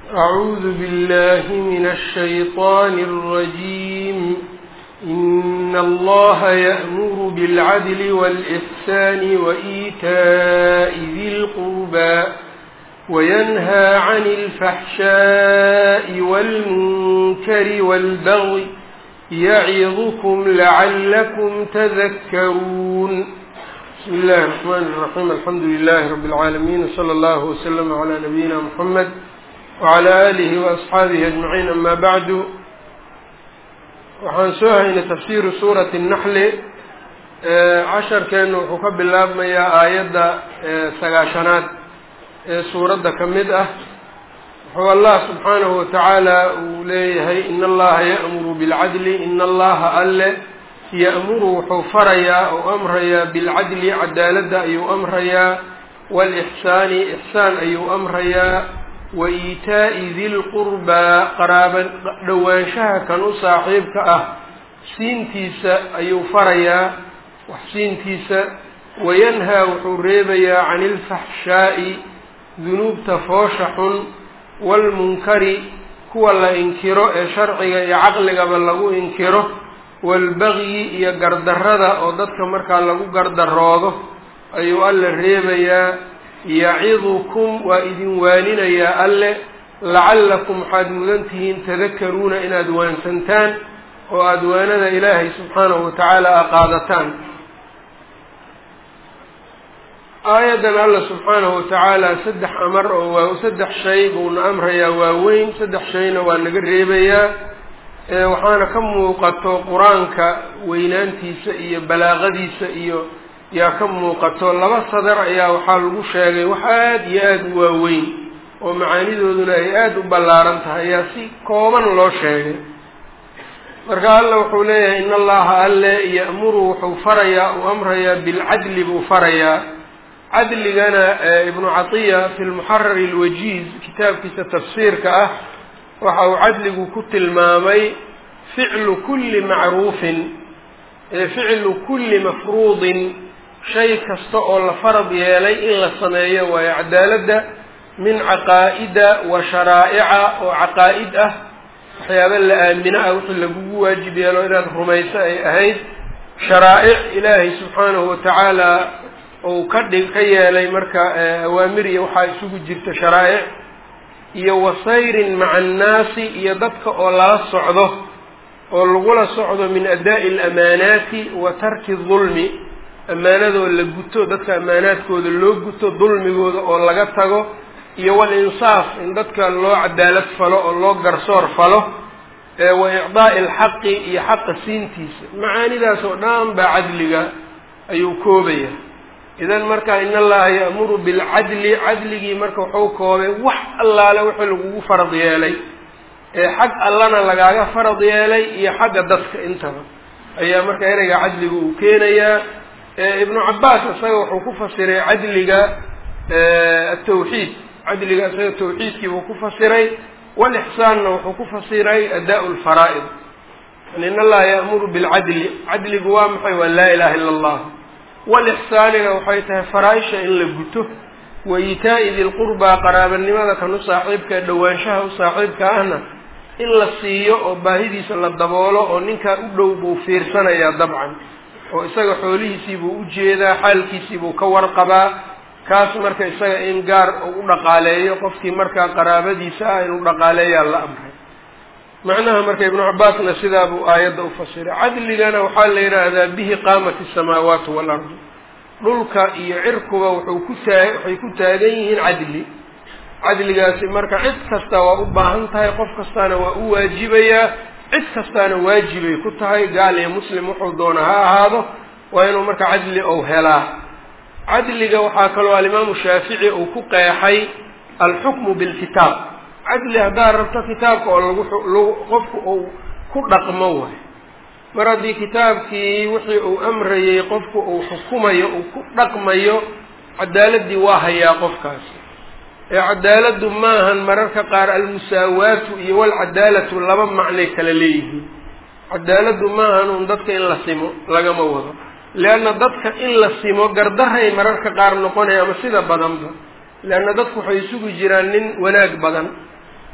أعوذ بالله من الشيطان الرجيم إن الله يأمر بالعدل والإحسان وإيتاء ذي القربى وينهى عن الفحشاء والمنكر والبغي يعظكم لعلكم تذكرون بسم الله الرحمن الرحيم الحمد لله رب العالمين وصلى الله وسلم على نبينا محمد وعلى آله وأصxaabihi أجمعين أma bعdu waxaan soo haynay tafsiru suuraةi النaxli casharkeenu wuxuu ka bilaabmayaa aayadda sagaashanaad ee suuradda ka mid ah wuxuu allah subxaanahu watacaala uu leeyahay in allaha ya'muru biاlcadli in allaha alle ya'muru wuxuu farayaa ou amrayaa bilcadli cadaaladda ayuu amrayaa wاlإxsaani ixsaan ayuu amrayaa wa iitaa'i dilqurbaa qaraaba dhowaanshaha kan u saaxiibka ah siintiisa ayuu farayaa wax siintiisa wayanhaa wuxuu reebayaa cani ilfaxshaa'i dunuubta foosha xun waalmunkari kuwa la inkiro ee sharciga iyo caqligaba lagu inkiro waalbagyi iyo gardarrada oo dadka markaa lagu gardaroodo ayuu alla reebayaa yacidukum waa idin waaninayaa alle lacallakum waxaad mudan tihiin tadakaruuna inaad waansantaan oo aada waanada ilaahay subxaanahu watacaala a qaadataan aayaddan alla subxaanahu watacaala saddex amar oo waa saddex shay buuna amrayaa waaweyn saddex shayna waa naga reebayaa waxaana ka muuqato qur-aanka weynaantiisa iyo balaaqadiisa iyo yaa ka muuqato laba sadar ayaa waxaa lagu sheegay wax aada iyo aada u waaweyn oo macaanidooduna ay aada u ballaaran tahay ayaa si kooban loo sheegay marka alla wuxuu leeyahay in allaha alle ya'muru wuxuu farayaa uu amrayaa bilcadli buu farayaa cadligana ibnu catiya fi lmuxarari alwajiiz kitaabkiisa tafsiirka ah waxa uu cadligu ku tilmaamay ficlu kulli macruufin ficlu kulli mafruudin shay kasta oo la farad yeelay in la sameeyo waayo cadaaladda min caqaa'ida wa sharaa'ica oo caqaa'id ah waxyaaba la aamino ah wixii lagugu waajib yeelo inaad rumayso ay ahayd sharaa'ic ilaahay subxaanahu watacaala uu ka dhig ka yeelay marka awaamir iyo waxaa isugu jirta sharaa'ic iyo wasayrin maca annaasi iyo dadka oo lala socdo oo lagula socdo min adaa'i alamaanaati wa tarki dulmi ammaanadoo la guto dadka ammaanaadkooda loo guto dulmigooda oo laga tago iyo walinsaaf in dadka loo cadaalad falo oo loo garsoor falo wa icdaa'i alxaqi iyo xaqa siintiisa macaanidaas oo dhan baa cadliga ayuu koobaya idan marka in allaha ya'muru bilcadli cadligii marka wuxuu koobay wax allaale wixii lagugu farad yeelay ee xag allana lagaaga farad yeelay iyo xagga dadka intaba ayaa marka ereyga cadliga uu keenayaa ibnu cabaas isaga wuxuu ku fasiray cadliga atawxiid cadliga isaga tawxiidkii buu ku fasiray walixsaanna wuxuu ku fasiray adaa' lfaraa'id yani in allaha ya'muru bilcadli cadligu waa maxay waa laa ilaha illa allah walixsaanina waxay tahay faraa-isha in la guto wa iitaa'i dilqurbaa qaraabanimada kan u saaxiibka dhowaanshaha u saaxiibka ahna in la siiyo oo baahidiisa la daboolo oo ninkaa u dhow buu fiirsanayaa dabcan oo isaga xoolihiisii buu u jeedaa xaalkiisii buu ka warqabaa kaas marka isaga in gaar u dhaqaaleeyo qofkii markaa qaraabadiisa ah inuu dhaqaaleeyaa la amray macnaha marka ibnu cabaasna sidaa buu aayadda u fasiray cadligana waxaa la yidhaahdaa bihi qaamat asamaawaatu waalardu dhulka iyo cirkuba wuxuu ku taa waxay ku taagan yihiin cadli cadligaasi marka cid kasta waa u baahan tahay qof kastaana waa u waajibayaa cid kastaana waajibay ku tahay gaal iyo muslim wuxuu doona ha ahaado waa inuu marka cadli ou helaa cadliga waxaa kaloo alimaamu shaafici uu ku qeexay alxukmu bilkitaab cadli haddaad rabto kitaabka oo lagu qofku uu ku dhaqmo waay mar haddii kitaabkii wixii uu amrayay qofku uu xukumayo uu ku dhaqmayo cadaaladii waa hayaa qofkaasi ee cadaaladdu maahan mararka qaar almusaawaatu iyo walcadaalatu laba macnay kala leeyihiin cadaaladdu maahan un dadka in la simo lagama wado leanna dadka in la simo gardaray mararka qaar noqonaya ama sida badanba leanna dadku waxay isugu jiraan nin wanaag badan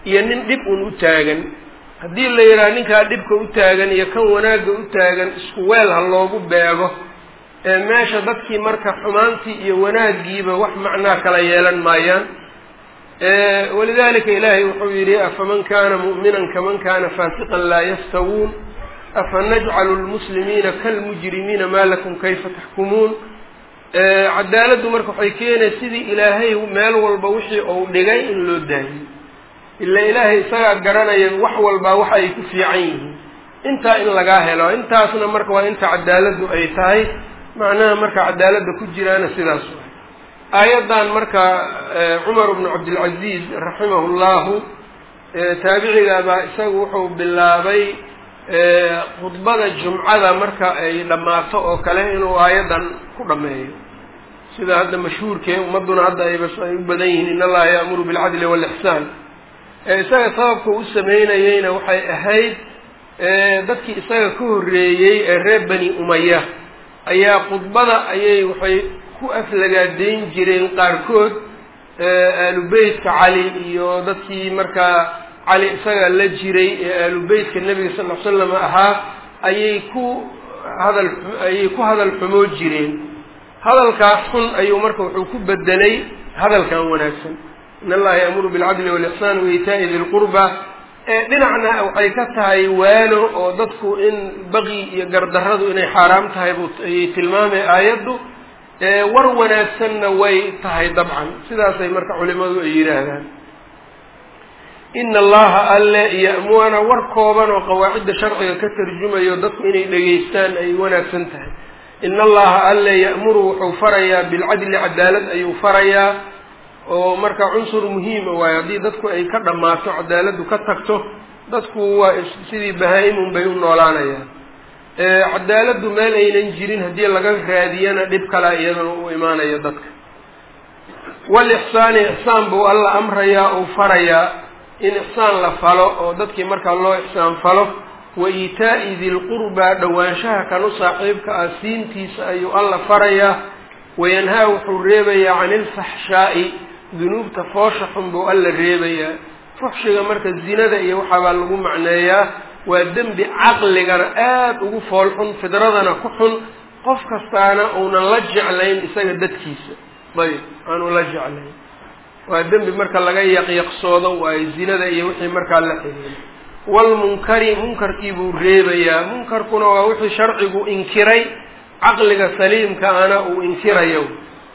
iyo nin dhib un u taagan haddii la yidhaha ninkaa dhibka u taagan iyo kan wanaagga u taagan isku weel ha loogu beego ee meesha dadkii marka xumaantii iyo wanaaggiiba wax macnaa kala yeelan maayaan walidalika ilaahay wuxuu yidhi afaman kana mu'minan kaman kana faasiqan laa yastawuun afanajcalu lmuslimiina kalmujrimiina maa lakum kayfa taxkumuun cadaaladdu marka waxay keenaya sidii ilaahay meel walba wixii uu dhigay in loo daayey ila ilaahay isagaa garanaya wax walbaa waxa ay ku fiican yihiin intaa in lagaa helo intaasna marka waa inta cadaaladdu ay tahay macnaha marka cadaaladda ku jiraana sidaas waay aayaddan marka cumar bnu cabdilcaziiz raximahu llahu taabicigaabaa isagu wuxuu bilaabay khudbada jumcada marka ay dhammaato oo kale inuu aayaddan ku dhammeeyo sida hadda mashhuurkee ummadduna hadda ayba ay u badan yihiin in allaha yaamuru bilcadli waalixsaan isaga sababka u sameynayeyna waxay ahayd dadkii isaga ka horreeyey ee reer bani umaya ayaa khudbada ayay waxay ku aflagaadeyn jireen qaarkood aalubeytka cali iyo dadkii markaa cali isaga la jiray ee aalubeytka nebiga sal ll ly slam ahaa ayay ku hadal ayay ku hadal xumoo jireen hadalkaas xun ayuu marka wuxuu ku bedelay hadalkan wanaagsan in allaha yaamuru bilcadli walixsaan waitaa'i di lqurba dhinacna waxay ka tahay waano oo dadku in baqi iyo gardarradu inay xaaraam tahay bu ayay tilmaamay aayaddu war wanaagsanna way tahay dabcan sidaasay marka culimadu ay yidhaahdaan ina allaha alle ya'muana war kooban oo qawaacidda sharciga ka tarjumayo dadku inay dhegaystaan ay wanaagsan tahay ina allaha alle ya'muru wuxuu farayaa bilcadli cadaalad ayuu farayaa oo marka cunsur muhiima waayo haddii dadku ay ka dhammaato cadaaladdu ka tagto dadku waa sidii bahaa'imun bay u noolaanayaan cadaaladdu meel aynan jirin haddii laga raadiyana dhib kalaa iyadana u imaanayo dadka walixsaani ixsaan buu alla amrayaa uu farayaa in ixsaan la falo oo dadkii markaa loo ixsaan falo wa iitaa'i dilqurbaa dhowaanshaha kan u saaxiibka ah siintiisa ayuu alla farayaa wayanhaa wuxuu reebayaa cani ilfaxshaa'i dunuubta foosha xun buu alla reebayaa fuxshiga marka zinada iyo waxaabaa lagu macneeyaa waa dembi caqligana aada ugu fool xun fidradana ku xun qof kastaana uunan la jeclayn isaga dadkiisa ayb aanu la jeclayn waa dembi marka laga yaqyaqsoodo waayo zinada iyo wixii markaa la xiriira waalmunkari munkarkii buu reebayaa munkarkuna waa wixii sharcigu inkiray caqliga saliimka ana uu inkirayo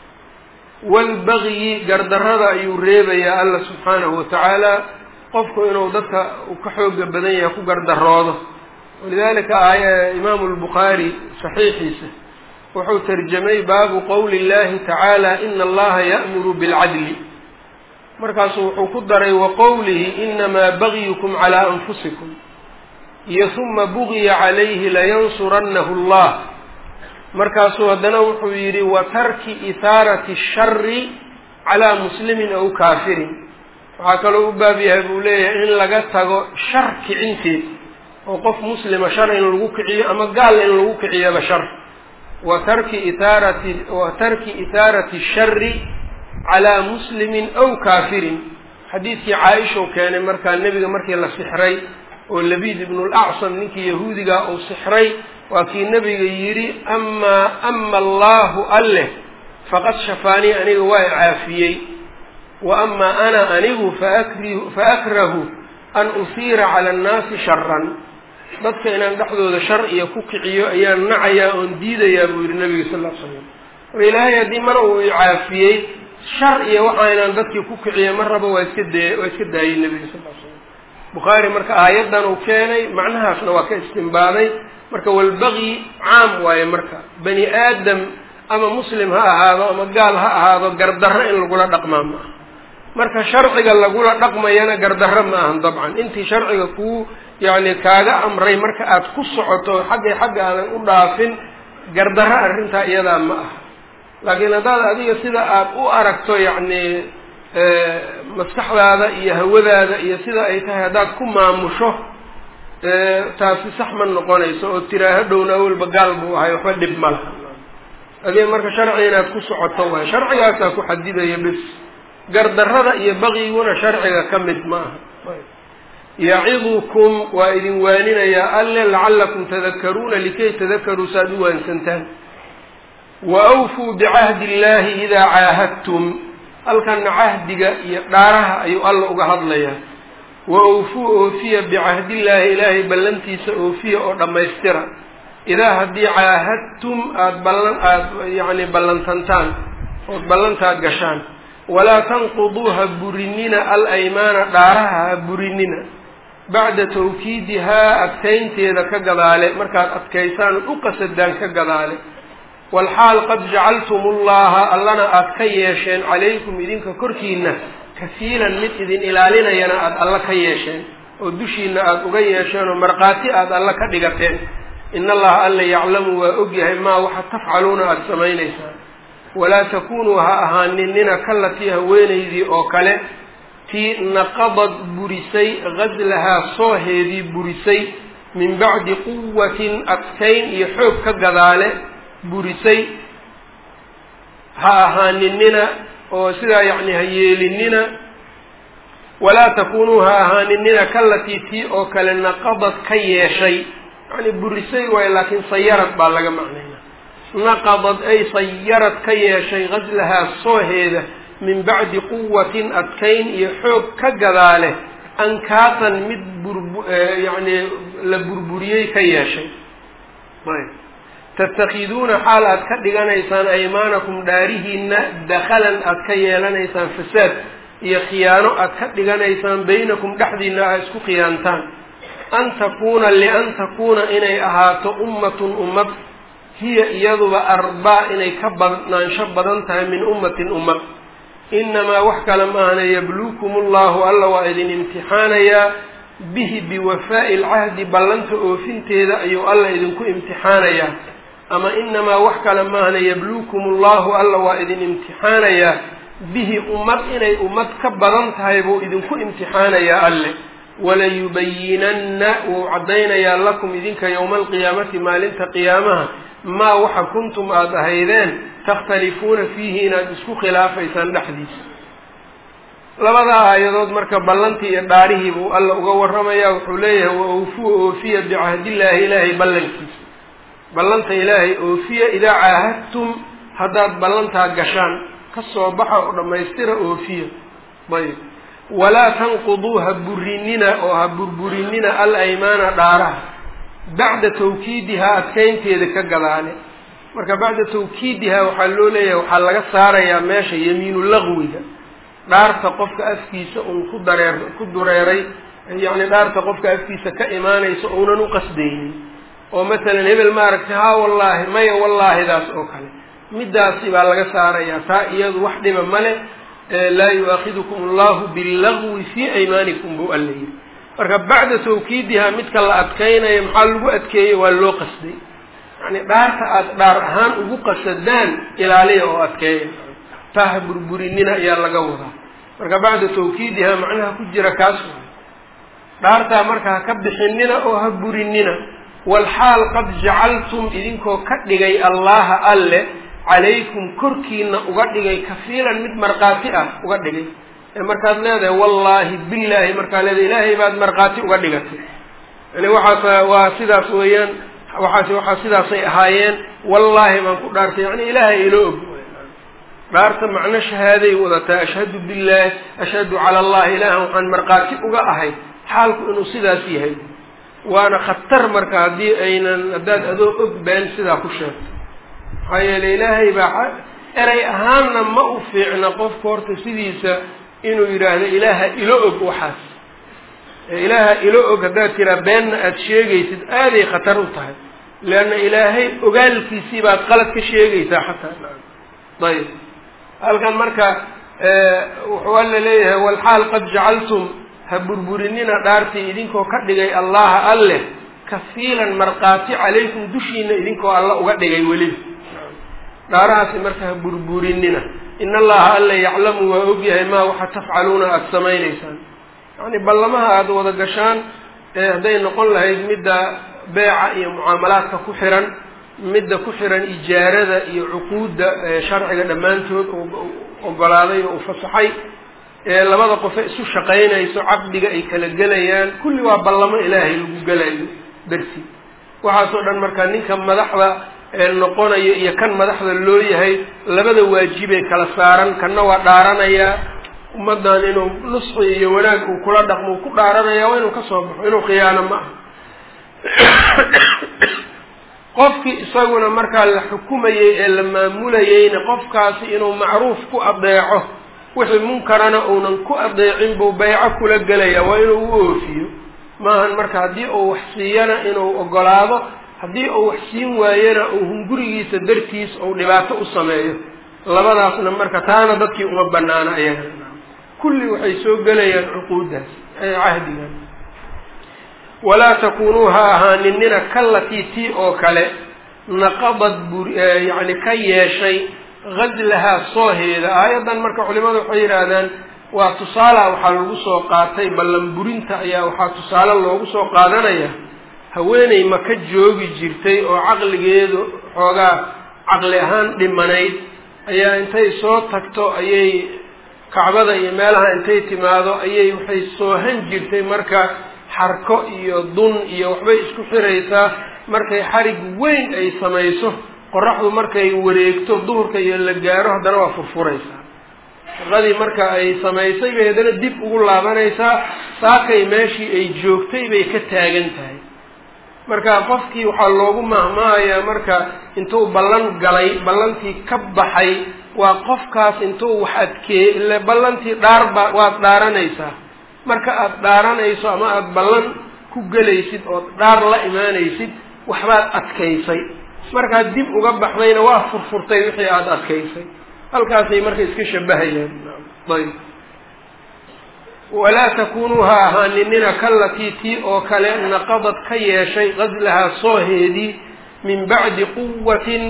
waalbagyi gardarrada ayuu reebayaa alla subxaanahu watacaala qofku inuu dadka uu ka xooga badan yahay ku gardaroodo walidalika aaya imaamu lbukhaari saxiixiisa wuxuu tarjamay baabu qowli illahi tacaala ina allaha ya'muru bilcadli markaasuu wuxuu ku daray wa qowlihi inamaa bagyukum calaa anfusikum iyo huma bugiya calayhi layansurannahu allah markaasuu haddana wuxuu yidhi wa tarki ihaarati shari calaa muslimin aw kaafirin waxaa kaloo u baab yahay buu leeyahay in laga tago shar kicinteed oo qof muslima shar in lagu kiciyo ama gaal in lagu kiciyaba shar wa tarki ithaarati wa tarki ithaarati shari calaa muslimin aw kaafirin xadiidkii caaisha u keenay markaa nebiga markii la sixray oo labiid ibnu lacsam ninkii yahuudigaa uu sixray waa kii nebiga yidhi amaa ama allahu alleh faqad shafaanii aniga waa caafiyey wa amaa ana anigu faakri faakrahu an usiira cala annaasi sharan dadka inaan dhexdooda shar iyo ku kiciyo ayaan nacayaa oon diidayaa buu yidhi nabiga sal l slam marka ilaahay haddii mar uu icaafiyey shar iyo waxa inaan dadkii ku kiciyo mar raba waa iska dee waa iska daayey nebiga sal l slam bukhaari marka aayaddan uu keenay macnahaasna waa ka istimbaaday marka walbaqyi caam waaye marka bani aadam ama muslim ha ahaado ama gaal ha ahaado gardarro in lagula dhaqmaa ma aha marka sharciga lagula dhaqmayana gardarro ma ahan dabcan intii sharciga kuu yacni kaaga amray marka aad ku socoto xaggay xagga aadan u dhaafin gardarro arrintaa iyadaa ma aha laakiin haddaad adiga sida aad u aragto yacni maskaxdaada iyo hawadaada iyo sida ay tahay haddaad ku maamusho taasi sax ma noqonayso oo tiraaho dhowna awalba gaal buu ahay waxba dhib ma laha adiga marka sharci inaad ku socoto waay sharcigaasaa ku xadidaya bis gardarrada iyo baqyiguna sharciga ka mid ma aha yacidukum waa idin waaninayaa alle lacallakum tadakaruuna likay tadakaruu saaad u waansantaan wa awfuu bicahdi illahi idaa caahadtum halkanna cahdiga iyo dhaaraha ayuu alla uga hadlayaa wa awfuu oofiya bicahdiillaahi ilaahay ballantiisa oofiya oo dhammaystira idaa haddii caahadtum aada ballan aada yacni ballantantaan ood ballantaad gashaan walaa tanquduu ha burinina al aymaana dhaaraha ha burinina bacda tawkiidihaa adkaynteeda ka gadaale markaad adkaysaan ood u qasadaan ka gadaale walxaal qad jacaltum ullaha allana aada ka yeesheen calaykum idinka korkiina kafiilan mid idin ilaalinayana aada alla ka yeesheen oo dushiina aada uga yeesheen oo markhaati aada alla ka dhigateen in allaha alla yaclamu waa ogyahay maa waxa tafcaluuna aada samaynaysaan walaa takunuu ha ahaaninina kalatii haweenaydii oo kale tii naqadad burisay ghaslahaa sooheedii burisay min bacdi quwatin adkayn iyo xoog ka gadaale burisay ha ahaaninina oo sidaa yacni ha yeelinina walaa takunuu ha ahaaninina kalatii tii oo kale naqadad ka yeeshay yacni burisay waayo laakiin sayarad baa laga macnayna naqadad ay sayarad ka yeeshay ghaslahaa sooheeda min bacdi quwatin adkayn iyo xoog ka gadaale ankaatan mid burbu yacni la burburiyey ka yeeshay ayb tattakiduuna xaal aad ka dhiganaysaan aymaanakum dhaarihiina dakhalan aad ka yeelanaysaan fasaad iyo khiyaano aad ka dhiganaysaan baynakum dhexdiina aad isku khiyaantaan an takuuna lian takuuna inay ahaato ummatun ummad hiya iyaduba arbaa inay ka badnaansho badan tahay min ummatin ummad inamaa wax kale maahna yabluukum ullahu alla waa idin imtixaanayaa bihi biwafaa'i alcahdi ballanta oofinteeda ayuu alla idinku imtixaanayaa ama inamaa wax kale maahna yabluukum ullahu alla waa idin imtixaanayaa bihi ummad inay ummad ka badan tahay buu idinku imtixaanayaa alle walayubayinanna wuu caddaynayaa lakum idinka yowma alqiyaamati maalinta qiyaamaha maa waxa kuntum aada ahaydeen takhtalifuuna fiihi inaad isku khilaafaysaan dhexdiisa labadaa aayadood marka ballantii iyo dhaarihii buu alla uga warramayaa wuxuu leeyahay wa awfuu oofiya bicahdiillaahi ilaahay ballankiisa ballanta ilaahay oofiya idaa caahadtum haddaad ballantaa gashaan ka soo baxa oo dhammaystira oofiya ayb walaa tanquduu ha burinina oo ha burburinina al aymaana dhaaraha bacda tawkiidihaa adkaynteeda ka gadaale marka bacda tawkiidihaa waxaa loo leeyahay waxaa laga saarayaa meesha yamiinu laqwiga dhaarta qofka afkiisa uun ku dareer ku dureeray yacni dhaarta qofka afkiisa ka imaanaysa uunan u qasdaynin oo masalan hebel maaragtay haa wallaahi maya wallaahidaas oo kale middaasi baa laga saarayaa taa iyadu wax dhiba male laa yu-aakidukum allahu billagwi fii aymaanikum buu alla yidhi marka bacda tawkiidihaa midka la adkaynayo maxaa lagu adkeeyey waa loo qasday yacni dhaarta aada dhaar ahaan ugu qasadaan ilaaliya oo adkeeya taa ha burburinina ayaa laga wadaa marka bacda tawkiidihaa macnaha ku jira kaas waay dhaartaa marka ha ka bixinina oo ha burinina walxaal qad jacaltum idinkoo ka dhigay allaha alle calaykum korkiina uga dhigay kafiilan mid markhaati ah uga dhigay ee markaad leedahay wallaahi billaahi markaad leedahay ilaahay baad markhaati uga dhigatay yani waxaas waa sidaas weeyaan waxaas waxaa sidaasay ahaayeen wallaahi baan ku dhaartay yani ilaahay ilo og dhaarta macno shahaaday wadataa ashhadu billahi ashhadu cala allahi ilaahan waxaan markhaati uga ahay xaalku inuu sidaas yahay waana khatar marka haddii aynan haddaad adoo og been sidaa ku sheegto maxaa yeeley ilaahay baa eray ahaanna ma u fiicna qofka horta sidiisa inuu yidhaahdo ilaaha ilo og waxaas ilaaha ilo og haddaad tiraa beenna aada sheegaysid aaday khatar u tahay leanna ilaahay ogaalkiisii baad qalad ka sheegaysaa xataa ayb halkan marka wuxuu alla leeyahay walxaal qad jacaltum ha burburinina dhaartii idinkoo ka dhigay allaha alleh kafiilan markhaati calaykum dushiina idinkoo alla uga dhigay weliba dhaarahaasi marka ha burburinina in allaha alla yaclamu waa ogyahay maa waxa tafcaluuna aada samaynaysaan yacni ballamaha aada wada gashaan hadday noqon lahayd midda beeca iyo mucaamalaadka ku xiran midda ku xiran ijaarada iyo cuquudda sharciga dhammaantood ogolaaday oo u fasaxay ee labada qofe isu shaqaynayso caqdiga ay kala gelayaan kulli waa ballamo ilaahay lagu gelayo darsi waxaasoo dhan markaa ninka madaxda ee noqonayo iyo kan madaxda loo yahay labada waajibay kala saaran kanna waa dhaaranayaa ummaddan inuu nusxi iyo wanaag uu kula dhaqmo uu ku dhaaranaya waa inuu ka soo baxo inuu khiyaano ma aha qofkii isaguna markaa la xukumayey ee la maamulayeyna qofkaasi inuu macruuf ku adeeco wixii munkarana uunan ku adeecin buu bayco kula gelaya waa inuu u oofiyo maahan marka haddii uu wax siiyana inuu ogolaado haddii uu wax siin waayena uu hungurigiisa dartiis uu dhibaato u sameeyo labadaasna marka taana dadkii uma banaana ayaga kulli waxay soo gelayaan cuquuddaas ee cahdigan walaa takunuu ha ahaaninina kallatii tii oo kale naqadad bur yacni ka yeeshay gazlahaa sooheeda aayaddan marka culimadu waxay yidhaahdaan waa tusaala waxaa lagu soo qaatay ballan burinta ayaa waxaa tusaale loogu soo qaadanaya haweeney maka joogi jirtay oo caqligeedu xoogaa caqli ahaan dhimanayd ayaa intay soo tagto ayay kacbada iyo meelaha intay timaado ayay waxay soohan jirtay marka xarko iyo dun iyo waxbay isku xiraysaa markay xarig weyn ay samayso qoraxdu markay wareegto duhurka iyo la gaaro haddana waa furfuraysaa shaqadii marka ay samaysay bay haddana dib ugu laabanaysaa saakay meeshii ay joogtay bay ka taagan tahay marka qofkii waxaa loogu mahmaahayaa marka intuu ballan galay ballantii ka baxay waa qofkaas intuu wax adkeey ile ballantii dhaarba waad dhaaranaysaa marka aada dhaaranayso ama aada ballan ku gelaysid ood dhaar la imaanaysid waxbaad adkaysay markaad dib uga baxdayna waa furfurtay wixii aada adkaysay halkaasay marka iska shabahayaan ayb walaa takunuu ha ahaaninina kallatii tii oo kale naqadad ka yeeshay gazlahaa sooheedii min bacdi quwatin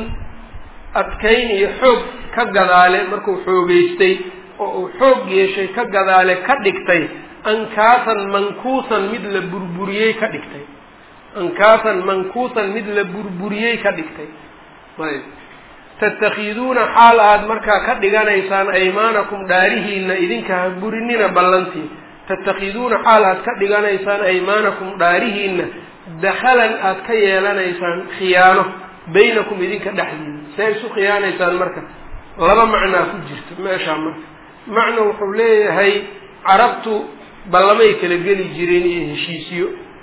adkayn iyo xoog ka gadaale markuu xoogeystay oo uu xoog yeeshay ka gadaale ka dhigtay ankaasan mankuusan mid la burburiyey ka dhigtay ankaasan mankuusan mid la burburiyey ka dhigtay ayb tatakhiduuna xaal aad markaa ka dhiganaysaan aymaanakum dhaarihiina idinka ha burinina ballantii tatakhiduuna xaal aad ka dhiganaysaan aymaanakum dhaarihiina dakhalan aad ka yeelanaysaan khiyaano baynakum idinka dhexdiina see isu khiyaanaysaan marka laba macnaa ku jirta meeshaa marka macna wuxuu leeyahay carabtu ballamay kala geli jireen iyo heshiisyo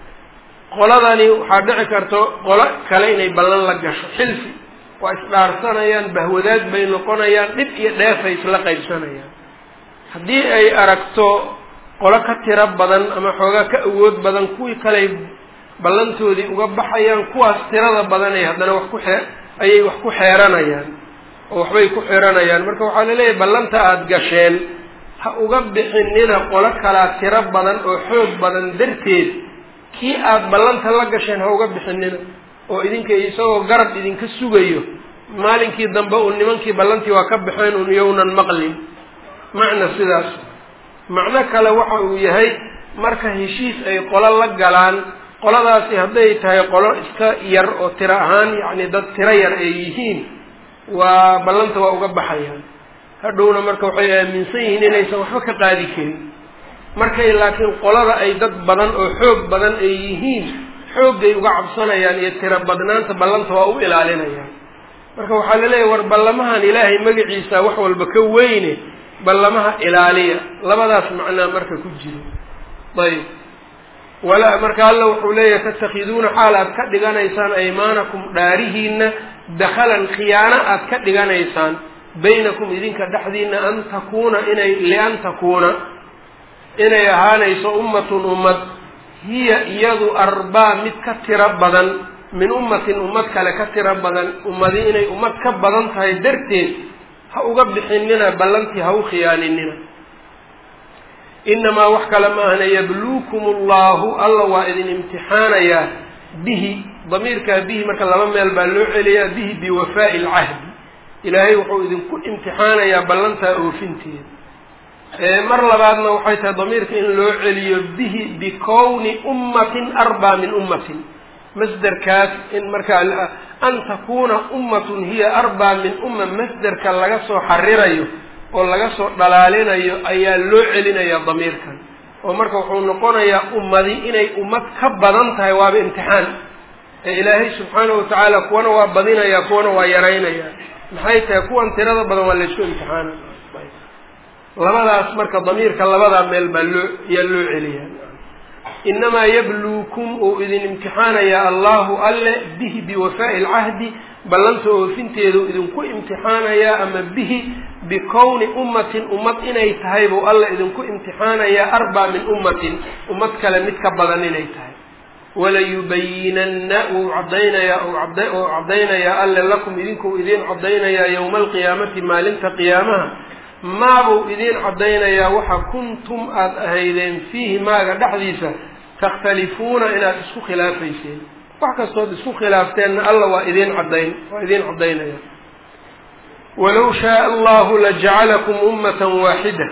qoladani waxaa dhici karto qolo kale inay ballan la gasho xilfi waa isdhaarsanayaan bahwadaad bay noqonayaan dhib iyo dheefay isla qaybsanayaan haddii ay aragto qolo ka tiro badan ama xoogaa ka awood badan kuwii kaley ballantoodii uga baxayaan kuwaas tirada badanay haddana wax ku xee ayay wax ku xeeranayaan oo waxbay ku xiranayaan marka waxaa laleeyahay ballanta aada gasheen ha uga bixinina qolo kalaa tiro badan oo xoog badan darteed kii aada ballanta la gasheen ha uga bixinina oo idinka isagoo garab idinka sugayo maalinkii dambe uu nimankii ballantii waa ka baxeen un yownan maqlin macna sidaas macno kale waxa uu yahay marka heshiis ay qolo la galaan qoladaasi hadday tahay qolo iska yar oo tiro ahaan yacni dad tiro yar ay yihiin waa ballanta waa uga baxayaan hadhowna marka waxay aaminsan yihiin inaysan waxba ka qaadi karin markay laakiin qolada ay dad badan oo xoog badan ay yihiin xooggay uga cabsanayaan iyo tiro badnaanta ballanta waa u ilaalinayaan marka waxaa laleeyahay war ballamahan ilaahay magaciisa wax walba ka weyne ballamaha ilaaliya labadaas macnaa marka ku jiro ayb wala marka alla wuxuu leeyahay tatakhiduuna xaal aad ka dhiganaysaan aymaanakum dhaarihiina dakhalan khiyaano aad ka dhiganaysaan baynakum idinka dhexdiina an takuuna inay lian takuuna inay ahaanayso ummatun ummad hiya iyadu arbaa mid ka tiro badan min ummatin ummad kale ka tiro badan ummadi inay ummad ka badan tahay darteed ha uga bixinina ballantii ha u khiyaaninina inamaa wax kale maahna yabluukum allahu alla waa idin imtixaanayaa bihi damiirkaa bihi marka laba meel baa loo celiyaa bihi biwafaa'i alcahdi ilaahay wuxuu idinku imtixaanayaa ballantaa oofinteeda mar labaadna waxay tahay damiirka in loo celiyo bihi bikowni ummatin arbaa min ummatin masderkaas in markaa an takuuna ummatun hiya arbaa min umma masderka laga soo xarirayo oo laga soo dhalaalinayo ayaa loo celinayaa damiirkan oo marka wuxuu noqonayaa ummadi inay ummad ka badan tahay waaba imtixaan ee ilaahay subxaanahu watacaala kuwana waa badinayaa kuwana waa yaraynaya maxay tahay kuwan tirada badan waa laysku imtixaana labadaas marka damiirka labadaa meel baa loo yaa loo celiyaa inamaa yabluukum uu idin imtixaanayaa allahu alle bihi biwafaa'i alcahdi ballanta oofinteedu idinku imtixaanayaa ama bihi bikowni ummatin ummad inay tahay buu alla idinku imtixaanayaa arbaa min ummatin ummad kale mid ka badan inay tahay walayubayinanna wuu cadaynayaa oo caddaynayaa alle lakum idinkuu idiin caddaynayaa yowma alqiyaamati maalinta qiyaamaha maabuu idiin caddaynayaa waxa kuntum aada ahaydeen fiihi maaga dhexdiisa takhtalifuuna inaad isku khilaafayseen wax kastood isku khilaafteenna alla waa idiin caddayn waa idiin caddaynaya walow shaaa allahu lajacalakum ummatan waaxida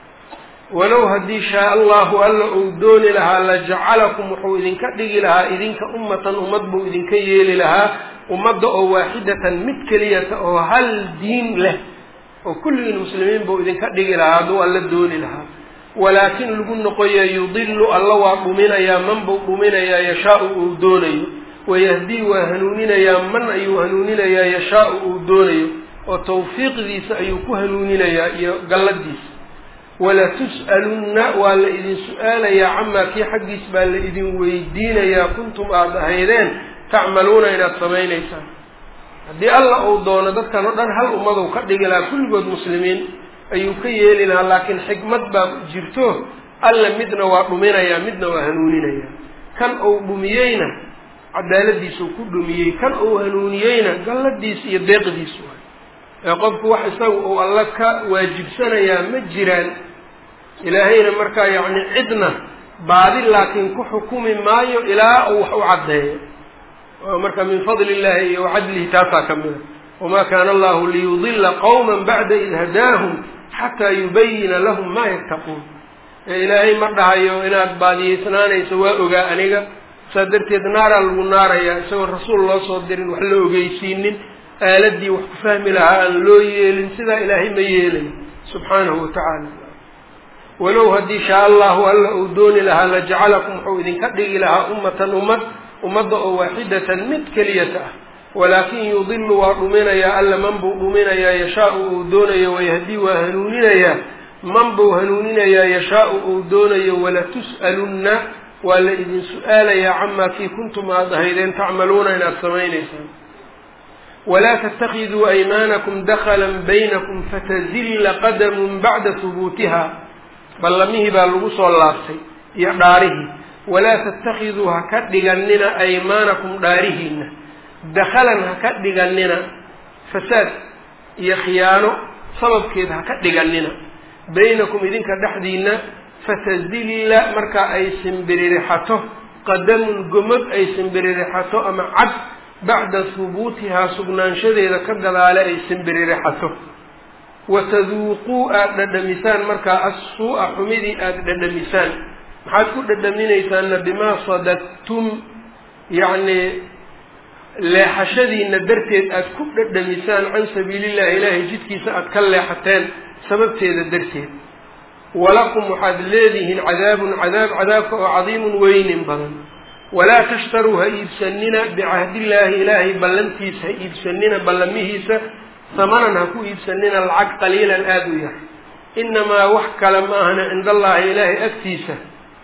walow haddii shaaa allahu alla uu dooni lahaa lajacalakum wuxuu idinka dhigi lahaa idinka ummatan ummad buu idinka yeeli lahaa ummadda oo waaxidatan mid keliyata oo hal diin leh oo kulligiin muslimiin buu idinka dhigi lahaa hadduu alla dooni lahaa walaakin lagu noqoya yudilu alla waa dhuminayaa man buu dhuminayaa yashaau uu doonayo wayahdii waa hanuuninayaa man ayuu hanuuninayaa yashaau uu doonayo oo tawfiiqdiisa ayuu ku hanuuninayaa iyo galladiisa walatus'alunna waa la idin su-aalayaa camaa kii xaggiis baa la idin weydiinayaa kuntum aada ahaydeen tacmaluuna inaad samaynaysaan haddii alla uu doono dadkan oo dhan hal ummaduu ka dhigi lahaa kulligood muslimiin ayuu ka yeeli lahaa laakiin xikmad baa jirto alla midna waa dhuminayaa midna waa hanuuninayaa kan uu dhumiyeyna cadaaladiisuu ku dhumiyey kan uu hanuuniyeyna galladiis iyo deeqdiis waay ee qofku wax isaga uu alla ka waajibsanayaa ma jiraan ilaahayna markaa yacni cidna baadi laakiin ku xukumi maayo ilaa uu wax u caddeeyo marka min fadli illahi iyo wacadlihi taasaa ka mida wamaa kaana allahu liyudila qowma bacda id hadaahum xataa yubayina lahum maa yattaquun ee ilaahay ma dhahayo inaad baadiyeysnaanayso waa ogaa aniga saa darteed naaraa lagu naarayaa isagoo rasuul loo soo dirin wax la ogeysiinin aaladii wax ku fahmi lahaa aan loo yeelin sidaa ilaahay ma yeelayo subxaanahu watacaala walow haddii shaa allahu alla uu dooni lahaa lajacalakum wuxuu idinka dhigi lahaa ummatan ummad ummadda oo waaxidatan mid keliyata ah walaakin yudilu waa dhuminayaa alla man buu dhuminayaa yashaau uu doonayo wayahdii waa hanuuninayaa man buu hanuuninayaa yashaau uu doonayo walatus'alunna waa la idin su-aalayaa camaa kii kuntum aada ahaydeen tacmaluuna inaad samaynaysaan walaa tatakiduu aymaanakum daklan baynakum fatazilla qadamun bacda hubuutiha ballamihii baa lagu soo laabtay iyo dhaarihii walaa tattakiduu ha ka dhiganina aymaanakum dhaarihiina dakhalan ha ka dhiganina fasaad iyo khiyaano sababkeed ha ka dhiganina baynakum idinka dhexdiina fatazilla markaa ay simbiririxato qadamun gomod ay simbiririxato ama cad bacda hubuutihaa sugnaanshadeeda ka gadaale ay simbiririxato wataduuquu aada dhadhamisaan markaa assuu-a xumidii aada dhadhamisaan maxaad ku dhadhaminaysaanna bimaa sadadtum yacnii leexashadiina darteed aada ku dhadhamisaan can sabiilillahi ilaahay jidkiisa aada ka leexateen sababteeda darteed walakum waxaad leedihiin cadaabun cadaab cadaabka oo cadiimun weynin badan walaa tashtaruu ha iibsanina bicahdillaahi ilaahay ballantiisa ha iibsanina ballamihiisa samanan ha ku iibsanina lacag qaliilan aada u yar inamaa wax kale ma ahna cinda allaahi ilaahay agtiisa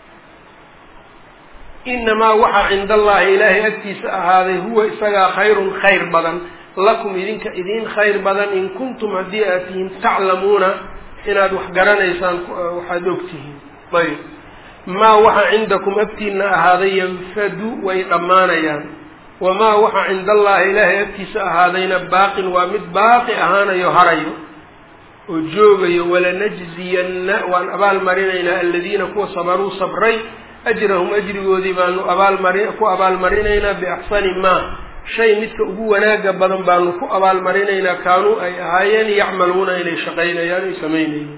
inamaa waxa cinda allaahi ilaahay agtiisa ahaaday huwa isagaa khayrun khayr badan lakum idinka idiin khayr badan in kuntum haddii aad tihiin taclamuuna inaad wax garanaysaan waxaad ogtihiin ayb maa waxa cindakum agtiina ahaaday yanfadu way dhammaanayaan wamaa waxa cinda allaahi ilaahay agtiisa ahaadayna baaqin waa mid baaqi ahaanayo harayo oo joogayo walanajziyanna waan abaal marinaynaa aladiina kuwa sabaruu sabray ajrahum ajrigoodii baanu abaalmari ku abaalmarinaynaa biaxsani maa shay midka ugu wanaaga badan baanu ku abaalmarinaynaa kaanuu ay ahaayeen yacmaluuna inay shaqaynayaan ay samaynayeen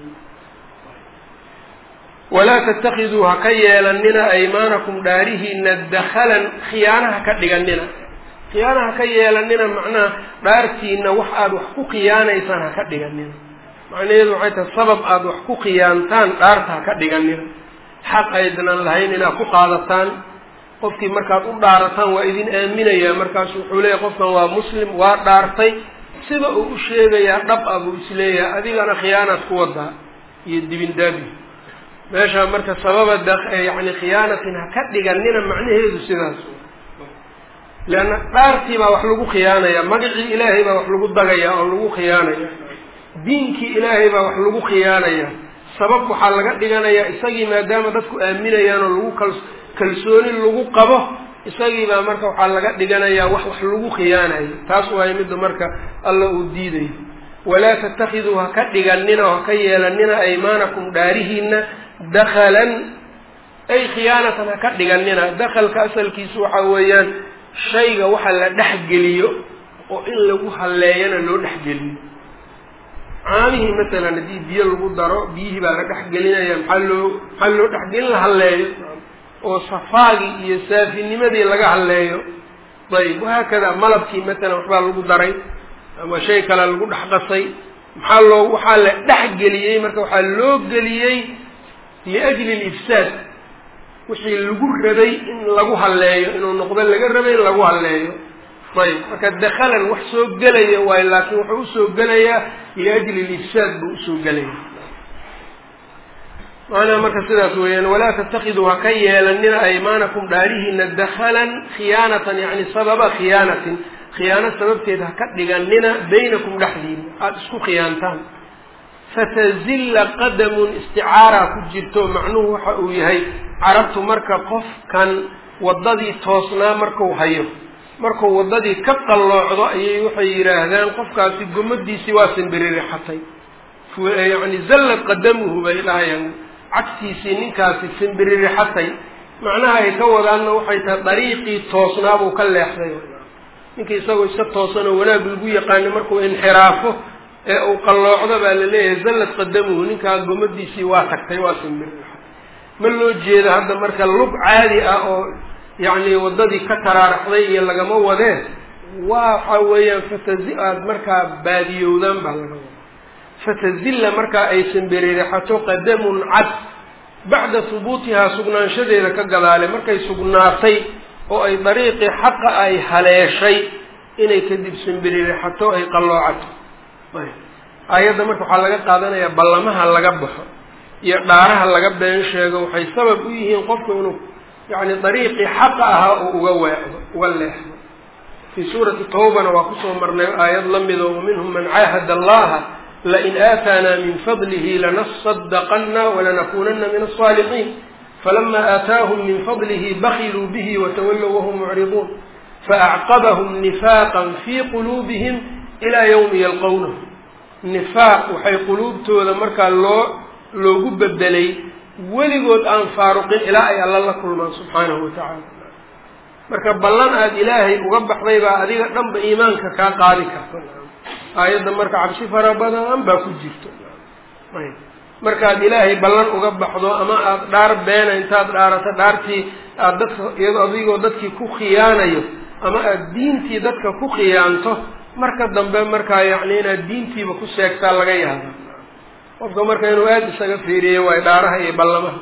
walaa tattakiduu ha ka yeelanina aymaanakum dhaarihiina dakhalan khiyaanaha ka dhiganina khiyaanaha ka yeelanina macnaha dhaartiina wax aada wax ku khiyaanaysaan ha ka dhiganina macnaheedu waxay tahay sabab aada wax ku khiyaantaan dhaarta ha ka dhiganina xaq aydnan lahayn inaad ku qaadataan qofkii markaad u dhaarataan waa idin aaminayaa markaasu wuxuu leeyahy qofkan waa muslim waa dhaartay sida uu u sheegayaa dhab ah buu isleeyahay adigana khiyaanaad ku wadaa iyo dibindaabi meesha marka sababa yani khiyaanatin ha ka dhiganina macnaheedu sidaas leanna dhaartii baa wax lagu khiyaanaya magacii ilaahay baa wax lagu dagaya oo lagu khiyaanaya diinkii ilaahay baa wax lagu khiyaanaya sabab waxaa laga dhiganayaa isagii maadaama dadku aaminayaan oo lagu kal kalsooni lagu qabo isagii baa marka waxaa laga dhiganayaa wax wax lagu khiyaanayo taas waayo midda marka alla uu diidayo walaa tatakiduu ha ka dhiganina oo ha ka yeelanina aymaanakum dhaarihiina dakhalan ay khiyaanatan ha ka dhiganina dakhalka asalkiisu waxa weeyaan shayga waxa la dhexgeliyo oo in lagu halleeyana loo dhexgeliyo caamihii masalan haddii biyo lagu daro biyihii baa la dhexgelinaya maxaa loo maxaa loo dhexgelin la halleeyo oo safaagii iyo saafinimadii laga halleeyo ayb wahaakada malabkii masalan waxbaa lagu daray ama shay kale lagu dhex qasay maxaa loo waxaa la dhexgeliyey marka waxaa loo geliyey liajli lifsaad wixii lagu rabay in lagu halleeyo inuu noqdo laga rabay in lagu halleeyo ayb marka dakhalan wax soo gelaya waayo laakiin wuxuu usoo gelayaa liajli lifsaad buu usoo gelaya macnaha marka sidaas weeyaan walaa tatakiduu ha ka yeelanina aymaanakum dhaarihiina dakhalan khiyaanatan yani sababa khiyaanatin khiyaano sababteed ha ka dhiganina baynakum dhexdiina aada isku khiyaantaan fatazilla qadamun isticaaraa ku jirto macnuhu waxa uu yahay carabtu marka qofkan waddadii toosnaa marku hayo markuu waddadii ka qalloocdo ayay waxay yidhaahdaan qofkaasi gomadiisii waa simbiririxatay yani zallad qadamuhu bay dhahayaan cagtiisii ninkaasi simbiririxatay macnaha ay ka wadaanna waxay tahay dariiqii toosnaabuu ka leexday ninkii isagoo iska toosanoo wanaag lagu yaqaano markuu inxiraafo ee uu qalloocdo baa la leeyahay zallad qadamuhu ninkaa gomadiisii waa tagtay waa simbiririxatay ma loo jeedo hadda marka lug caadi ah oo yacni waddadii ka taraaraxday iyo lagama wadee waxa weeyaan fatazi aada markaa baadiyowdaan baa laga wada fatazilla markaa ay simbiririxato qadamun cad bacda hubuutihaa sugnaanshadeeda ka gadaale markay sugnaatay oo ay dariiqii xaqa ay haleeshay inay kadib simbiririxato ay qalloocato aayadda marka waxaa laga qaadanayaa ballamaha laga baxo iyo dhaaraha laga been sheego waxay sabab u yihiin qofku inuu yani dariiqii xaqa ahaa uu uga weecdo uga leexdo fii suurati tawbana waa kusoo marnay aayad la mido waminhum man caahada allaha lain aataanaa min fadlihi lanasadaqana walanakunana min aلصaalixiin falama aataahum min fadlihi bakiluu bihi watawallow wahum mucriduun faacqabahum nifaqa fii quluubihim ilaa ywmi yalqownahu nifaaq waxay quluubtooda markaa loo loogu bedelay weligood aan faaruqin ilaa ay alla la kulmaan subxaanahu watacaala marka ballan aada ilaahay uga baxday baa adiga dhanba iimaanka kaa qaadi karta aayadda marka cabsi fara badan baa ku jirto markaad ilaahay ballan uga baxdo ama aada dhaar beena intaad dhaarato dhaartii aada dadka iyadoo adigoo dadkii ku khiyaanayo ama aada diintii dadka ku khiyaanto marka dambe markaa yacni inaad diintiiba ku seegtaa laga yaaba qofka marka inuu aada isaga fiiriyo waay dhaaraha iyo ballamaha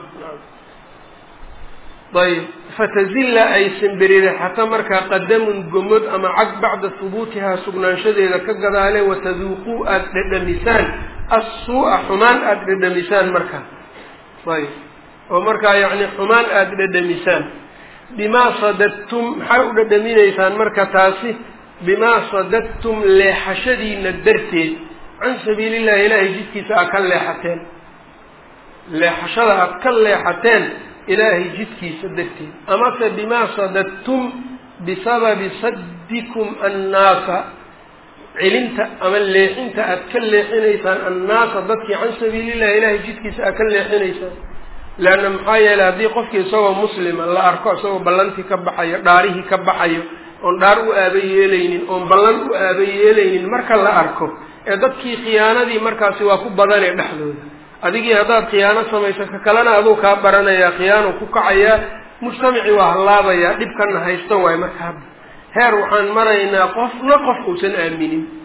ayb fatazilla ay simbiririxato markaa qadamun gomod ama cag bacda hubuutihaa sugnaanshadeeda ka gadaale wataduuquu aada dhedhamisaan assuu'a xumaan aada dhedhamisaan markaa ayb oo markaa yacni xumaan aada dhedhamisaan bimaa sadadtum maxay u dhedhaminaysaan marka taasi bimaa sadadtum leexashadiina darteed can sabiili illahi ilaahay jidkiisa aad ka leexateen leexashada aada ka leexateen ilaahay jidkiisa darteed amase bimaa sadadtum bisababi saddikum annaasa celinta ama leexinta aada ka leexinaysaan annaasa dadkii can sabiilillahi ilaahay jidkiisa aad ka leexinaysaan leanna maxaa yeeley haddii qofkii isagoo muslima la arko isagoo ballantii ka baxayo dhaarihii ka baxayo oon dhaar u aaba yeelaynin oon ballan u aaba yeelaynin marka la arko ee dadkii khiyaanadii markaasi waa ku badanee dhexdooda adigii haddaad khiyaano samayso ka kalena aduu kaa baranayaa khiyaano ku kacayaa mujtamacii waa hallaabayaa dhibkana haysto waay marka hadda heer waxaan maraynaa qofna qof uusan aaminin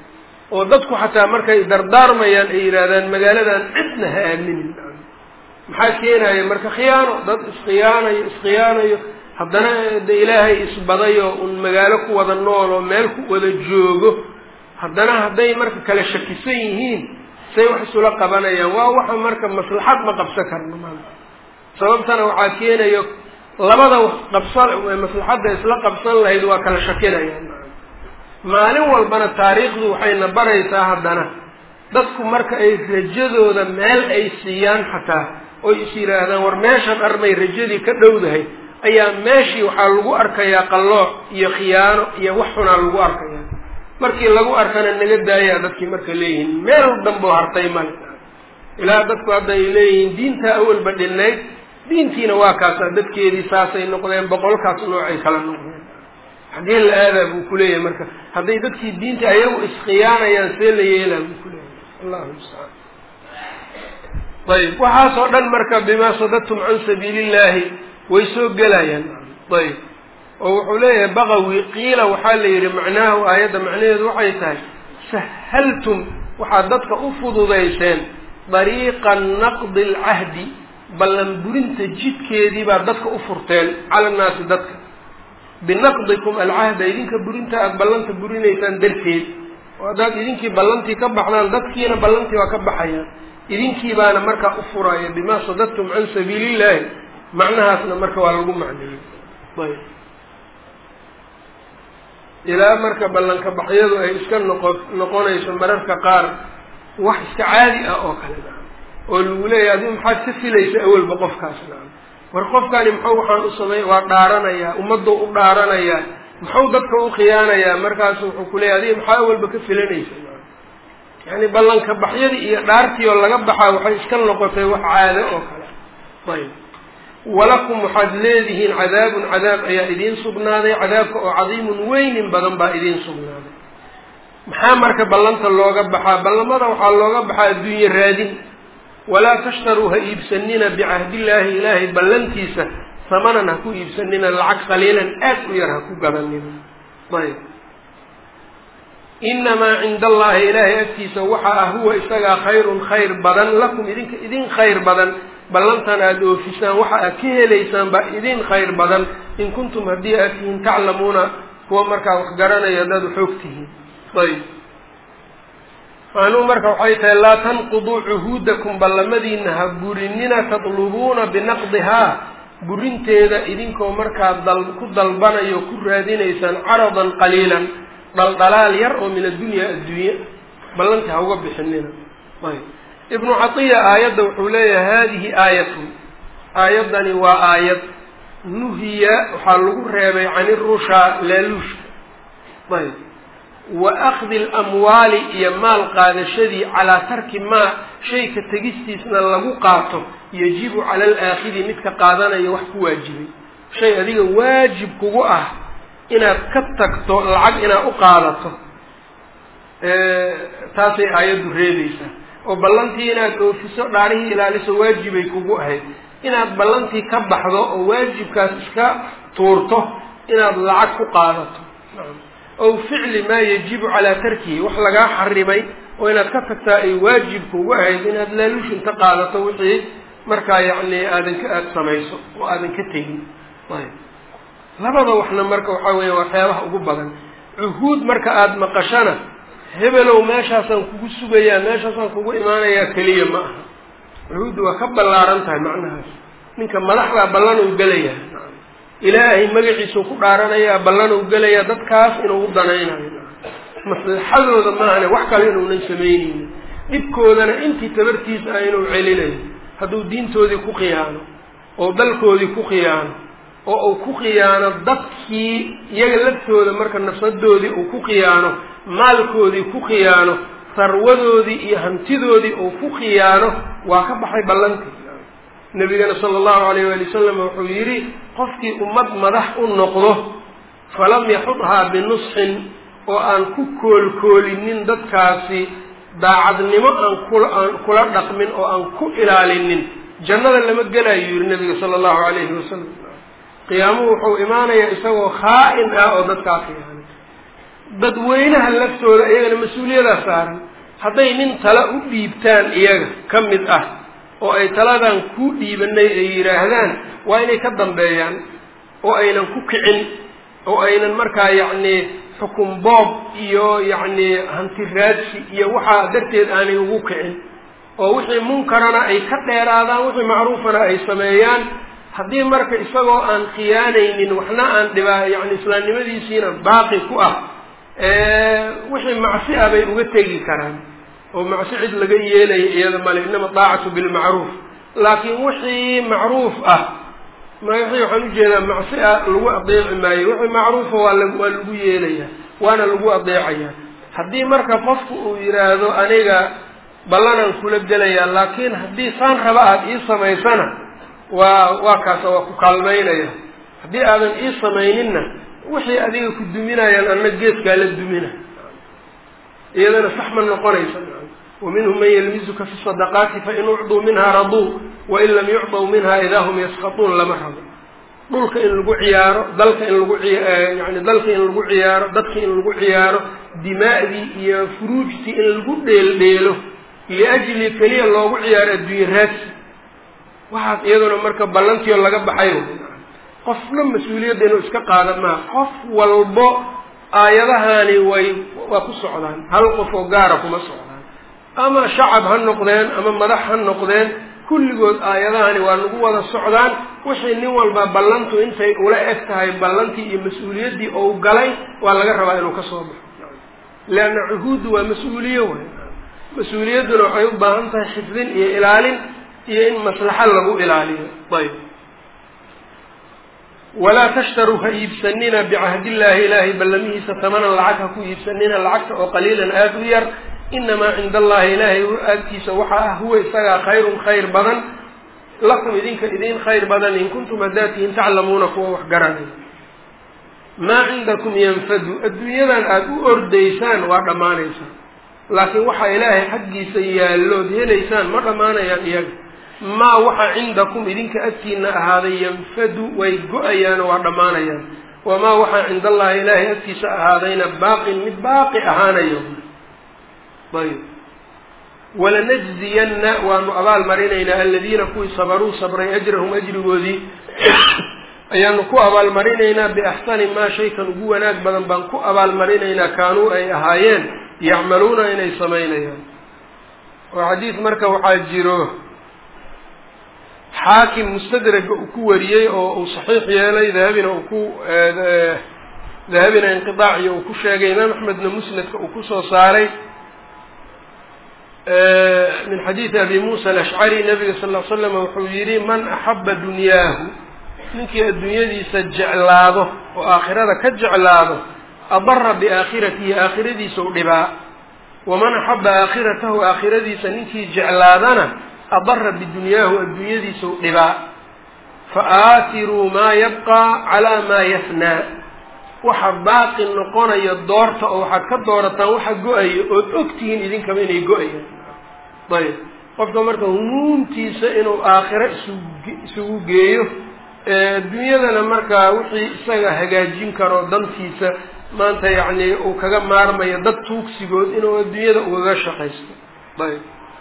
oo dadku xataa markay dardaarmayaan ay yidhaahdaan magaaladan cidna ha aaminin maxaa keenaya marka khiyaano dad iskhiyaanayo iskhiyaanayo haddana de ilaahay isbadayo un magaalo ku wada nool oo meel ku wada joogo haddana hadday marka kala shakisan yihiin say wax isula qabanayaan waa waxa marka maslaxad ma qabsan karno maanta sababtana waxaa keenayo labada qabsan maslaxadda isla qabsan lahayd waa kala shakinayaan maalin walbana taariikhdu waxayna baraysaa haddana dadku marka ay rajadooda meel ay siiyaan xataa oy is yidhaahdaan war meeshan armay rajadii ka dhowdahay ayaa meeshii waxaa lagu arkayaa qallooc iyo khiyaano iyo wax xunaa lagu arkaya markii lagu arkana naga daayaa dadkii marka leeyihiin meel damboo hartay male ilaa dadku hadda ay leeyihiin diintaa awalba dhinayd diintiina waa kaasa dadkeedii saasay noqdeen boqolkaas noocay kala noqdeen xaggee la aadaa buu kuleeyahay marka hadday dadkii diinta ayagu iskhiyaanayaan see la yeelaa buu kuleeyahay allahu mustacaan ayb waxaasoo dhan marka bimaa sadadtum can sabiili illahi way soo gelayaan ayb oo wuxuu leeyahay baqawi qiila waxaa la yidhi macnaahu aayadda macnaheedu waxay tahay sahaltum waxaad dadka u fududayseen dariiqa naqdi alcahdi ballan burinta jidkeedii baad dadka u furteen cala annaasi dadka binaqdikum alcahda idinka burinta aada ballanta burinaysaan darteed oo haddaad idinkii ballantii ka baxdaan dadkiina ballantii waa ka baxayaan idinkii baana markaa u furaya bimaa sadadtum can sabiili illahi macnahaasna marka waa lagu macneeyey ayb ilaa marka ballanka baxyadu ay iska noqo noqonayso mararka qaar wax iska caadi ah oo kale oo lagu leeyahy adigu maxaad ka filaysa awalba qofkaas nacam war qofkani muxuu waxaan u samey waa dhaaranayaa ummaduu u dhaaranayaa muxuu dadka u khiyaanayaa markaasu wuxuu kuleeyahy adiga maxaa awalba ka filanaysa yani ballanka baxyadii iyo dhaartii oo laga baxaa waxay iska noqotay wax caado oo kale ayb walakum waxaad leedihiin cadaabun cadaab ayaa idiin sugnaaday cadaabka oo cadiimun weynin badan baa idiin sugnaaday maxaa marka ballanta looga baxaa ballamada waxaa looga baxaa adduunye raadin walaa tashtaruu ha iibsanina bicahdillaahi ilaahay ballantiisa samanan ha ku iibsanina lacag qaliilan aad u yar ha ku gadanina ayb inamaa cinda allahi ilaahay agtiisa waxaa ah huwa isagaa khayrun khayr badan lakum idinka idin khayr badan ballantan aada oofisaan waxa aad ka helaysaan baa idin khayr badan in kuntum haddii aad tihiin taclamuuna kuwa markaa wax garanaya haddaad waxoog tihiin ayb macnuhu marka waxay tahay laa tanquduu cuhuudakum ballamadiina ha burinina tatlubuuna binaqdihaa burinteeda idinkoo markaa dal ku dalbanayo ku raadinaysaan caradan qaliilan dhaldhalaal yar oo min addunya adduunye ballanti ha uga bixinina ayb ibnu catiya aayadda wuxuu leeyahay hadihi aayatun aayaddani waa aayad nuhiya waxaa lagu reebay can irushaa laaluushka ayb wa akdi alamwaali iyo maal qaadashadii calaa tarki maa shayka tegistiisna lagu qaato yajibu cala alaakhidi midka qaadanayo wax ku waajibay shay adiga waajib kugu ah inaad ka tagto lacag inaad u qaadato taasay aayaddu reebaysaa oo ballantii inaad oofiso dhaarihii ilaaliso waajibay kugu ahayd inaad ballantii ka baxdo oo waajibkaas iska tuurto inaad lacag ku qaadato ow ficli maa yajibu calaa tarkihi wax lagaa xarimay oo inaad ka tagtaa ay waajib kugu ahayd inaad laaluush inta qaadato wixii markaa yacni aadan ka aada samayso oo aadan ka tegin ayb labada waxna marka waxaa weya waxyaabaha ugu badan cuhuud marka aada maqashana hebelow meeshaasaan kugu sugayaa meeshaasaan kugu imaanayaa keliya ma aha cuhuudda waa ka ballaaran tahay macnahaas ninka madaxdaa ballan uu gelayaa ilaahay magaciisuu ku dhaaranayaa ballan uu gelayaa dadkaas inuu u danaynayo maslaxadooda maahane wax kale inuunan samaynaynin dhibkoodana intii tabartiisa ah inuu celinayo hadduu diintoodii ku khiyaano oo dalkoodii ku khiyaano oo uu ku khiyaano dadkii iyaga laftooda marka nafsadoodii uu ku khiyaano maalkoodii ku khiyaano sarwadoodii iyo hantidoodii uu ku khiyaano waa ka baxay ballantii nabigana sala allahu alayh waali wasalam wuxuu yidhi qofkii ummad madax u noqdo falam yaxudhaa binusxin oo aan ku koolkoolinin dadkaasi daacadnimo aan kula aan kula dhaqmin oo aan ku ilaalinin jannada lama gelayo yihi nabiga sala allahu alayhi wasalam qiyaamuhu wuxuu imaanayaa isagoo khaa-in ah oo dadkaa khiyaanay dadweynaha laftooda iyagana mas-uuliyadaa saaran hadday nin tala u dhiibtaan iyaga ka mid ah oo ay taladan ku dhiibanay ay yidhaahdaan waa inay ka dambeeyaan oo aynan ku kicin oo aynan markaa yacni xukun boob iyo yacni hanti raadsi iyo waxaa darteed aanay ugu kicin oo wixii munkarana ay ka dheeraadaan wixii macruufana ay sameeyaan haddii marka isagoo aan khiyaanaynin waxna aan dhibaa yani islaamnimadiisiina baaqi ku ah wixii macsi ah bay uga tegi karaan oo macsi cid laga yeelaya iyada male inama daacatu bilmacruuf laakiin wixii macruuf ah wixii waxaan ujeedaa macsi ah lagu adeeci maayo wixii macruufa waa la waa lagu yeelaya waana lagu adeecaya haddii marka qofku uu yidhaahdo aniga ballanaan kula gelayaa laakiin haddii saan raba aada ii samaysana waa waa kaasa waa ku kaalmaynaya haddii aadan ii samayninna wixii adiga ku duminayaan anna geeskaa la dumina iyadana sax ma noqonaysa wa minhum man yalmizuka fi sadaqaati fain ucduu minha raduu wain lam yucdaw minha idaa hum yaskatuun lama rabo dhulka in lagu ciyaaro dalka in lagu yani dalka in lagu ciyaaro dadka in lagu ciyaaro dimaa'dii iyo furuujtii in lagu dheeldheelo liajli keliya loogu ciyaaro adduunye raadsi waxaas iyaduna marka ballantiio laga baxay qofna mas-uuliyadda inuu iska qaada maa qof walbo aayadahani way waa ku socdaan hal qof oo gaara kuma socdaan ama shacab ha noqdeen ama madax ha noqdeen kulligood aayadahani waa nagu wada socdaan wixii nin walba ballantu intay ula eg tahay ballantii iyo mas-uuliyaddii ou galay waa laga rabaa inuu ka soo baxo leanna cuhuuddu waa mas-uuliye way mas-uuliyadduna waxay u baahan tahay xifdin iyo ilaalin iyo in maslaxo lagu ilaaliyo ayb walaa tashtaruu ha iibsanina bicahdillahi ilaahay ballamihiisa tamanan lacag ha ku iibsanina lacagta oo qaliilan aada u yar inamaa cinda allahi ilaahay agtiisa waxaa ah huwa isagaa khayrun khayr badan lakum idinka idin khayr badan in kuntum haddaad tihiin taclamuuna kuwa wax garanay maa cindakum yanfadu adduunyadan aada u ordaysaan waa dhammaanaysaan laakiin waxaa ilaahay xaggiisa yaallood helaysaan ma dhammaanayaan iyaga maa waxa cindakum idinka agtiina ahaaday yanfadu way go-ayaan oo waa dhammaanayaan wamaa waxaa cinda allahi ilaahay agtiisa ahaadayna baaqin mid baaqi ahaanayo ayb walanajziyanna waanu abaal marinaynaa aladiina kuwii sabaruu sabray ajrahum ajrigoodii ayaanu ku abaalmarinaynaa biaxsani maa shaykan ugu wanaag badan baan ku abaalmarinaynaa kaanuu ay ahaayeen yacmaluuna inay samaynayaan oo xadiis marka waxaa jiro xaakim mustadraga uu ku wariyey oo uu saxiix yeelay dahabina uu ku dahabina inqiaaciyo uu ku sheegay imaam axmedna musnadka uu kusoo saaray min xadiidi abi muusa alashcari nabiga sal l slam wuxuu yihi man axaba dunyaahu ninkii adduunyadiisa jeclaado oo aakhirada ka jeclaado adara biaakhiratihi aakhiradiisa u dhibaa waman axaba aakhiratahu aakhiradiisa ninkii jeclaadana adara bidunyaahu adduunyadiisa u dhibaa fa aatiruu maa yabqaa calaa maa yafnaa waxa baaqi noqonaya doorta oo waxaad ka doorataan waxa go-aya ood ogtihiin idinkaba inay go-ayaan ayb qofka marka humuumtiisa inuu aakhiro isugu isugu geeyo adduunyadana markaa wixii isaga hagaajin karo dantiisa maanta yacni uu kaga maarmayo dad tuugsigood inuu adduunyada ugaga shaqaysto ayb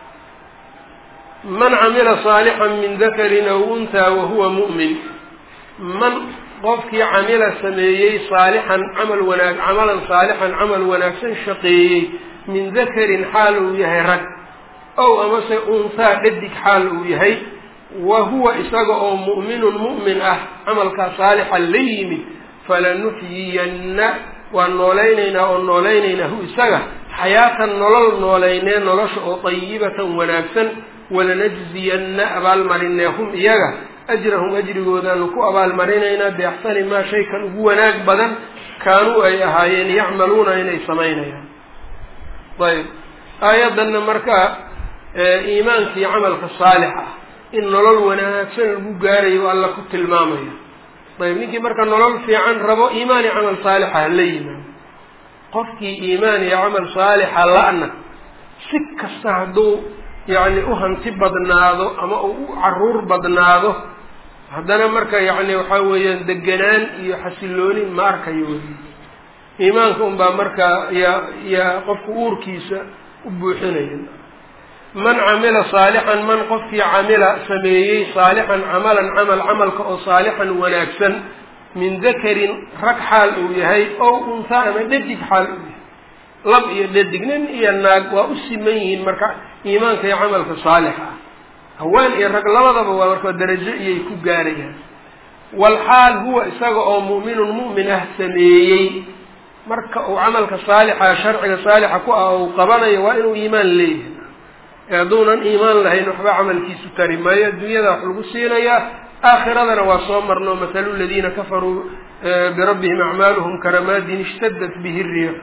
man camila saalixan min dakarin aw unhaa wahuwa mu'min man qofkii camila sameeyey saalixan camal wanaag camalan saalixan camal wanaagsan shaqeeyey min dakarin xaal uu yahay rag ow amase unhaa dhadig xaal uu yahay wa huwa isaga oo mu'minun mu'min ah camalkaa saalixa la yimid falanuxyiyanna waan noolaynaynaa oo noolaynaynaa hu isaga xayaatan nolol noolaynee nolosha oo dayibatan wanaagsan walanajziyanna abaalmarinee hum iyaga ajrahum ajrigoodaanu ku abaalmarinaynaa biaxsani maa shaykan ugu wanaag badan kaanuu ay ahaayeen yacmaluuna inay samaynayaan ayb aayaddanna marka iimaankii camalka saalix ah in nolol wanaagsan lagu gaarayo alla ku tilmaamayo ayb ninkii marka nolol fiican rabo iimaan iyo camal saalixa hala yimaado qofkii iimaan iyo camal saalixa la-na si kasta hadduu yacni u hanti badnaado ama uu u caruur badnaado haddana marka yacni waxaa weeyaan deganaan iyo xasilooni ma arkayo weli iimaanka unbaa markaa yaa yaa qofka uurkiisa u buuxinaya man camila saalixan man qofkii camila sameeyey saalixan camalan camal camalka oo saalixan wanaagsan min dakarin rag xaal uu yahay ow unhaa ama dhadig xaal uu yahay lab iyo dhadig nin iyo naag waa u siman yihiin marka iimaanka iyo camalka saalixa ah haween iyo rag labadaba waa marka darajo iyay ku gaarayaan walxaal huwa isaga oo mu'minun mu'min ah sameeyey marka uu camalka saalixa sharciga saalixa ku ah uu qabanayo waa inuu iimaan leeyahay ee hadduunan iimaan lahayn waxba camalkiisu tari maayo adduunyada wax lagu siinayaa aakhiradana waa soo marno mathalu ladiina kafaruu birabbihim acmaaluhum karamaadin ishtadat bihi riix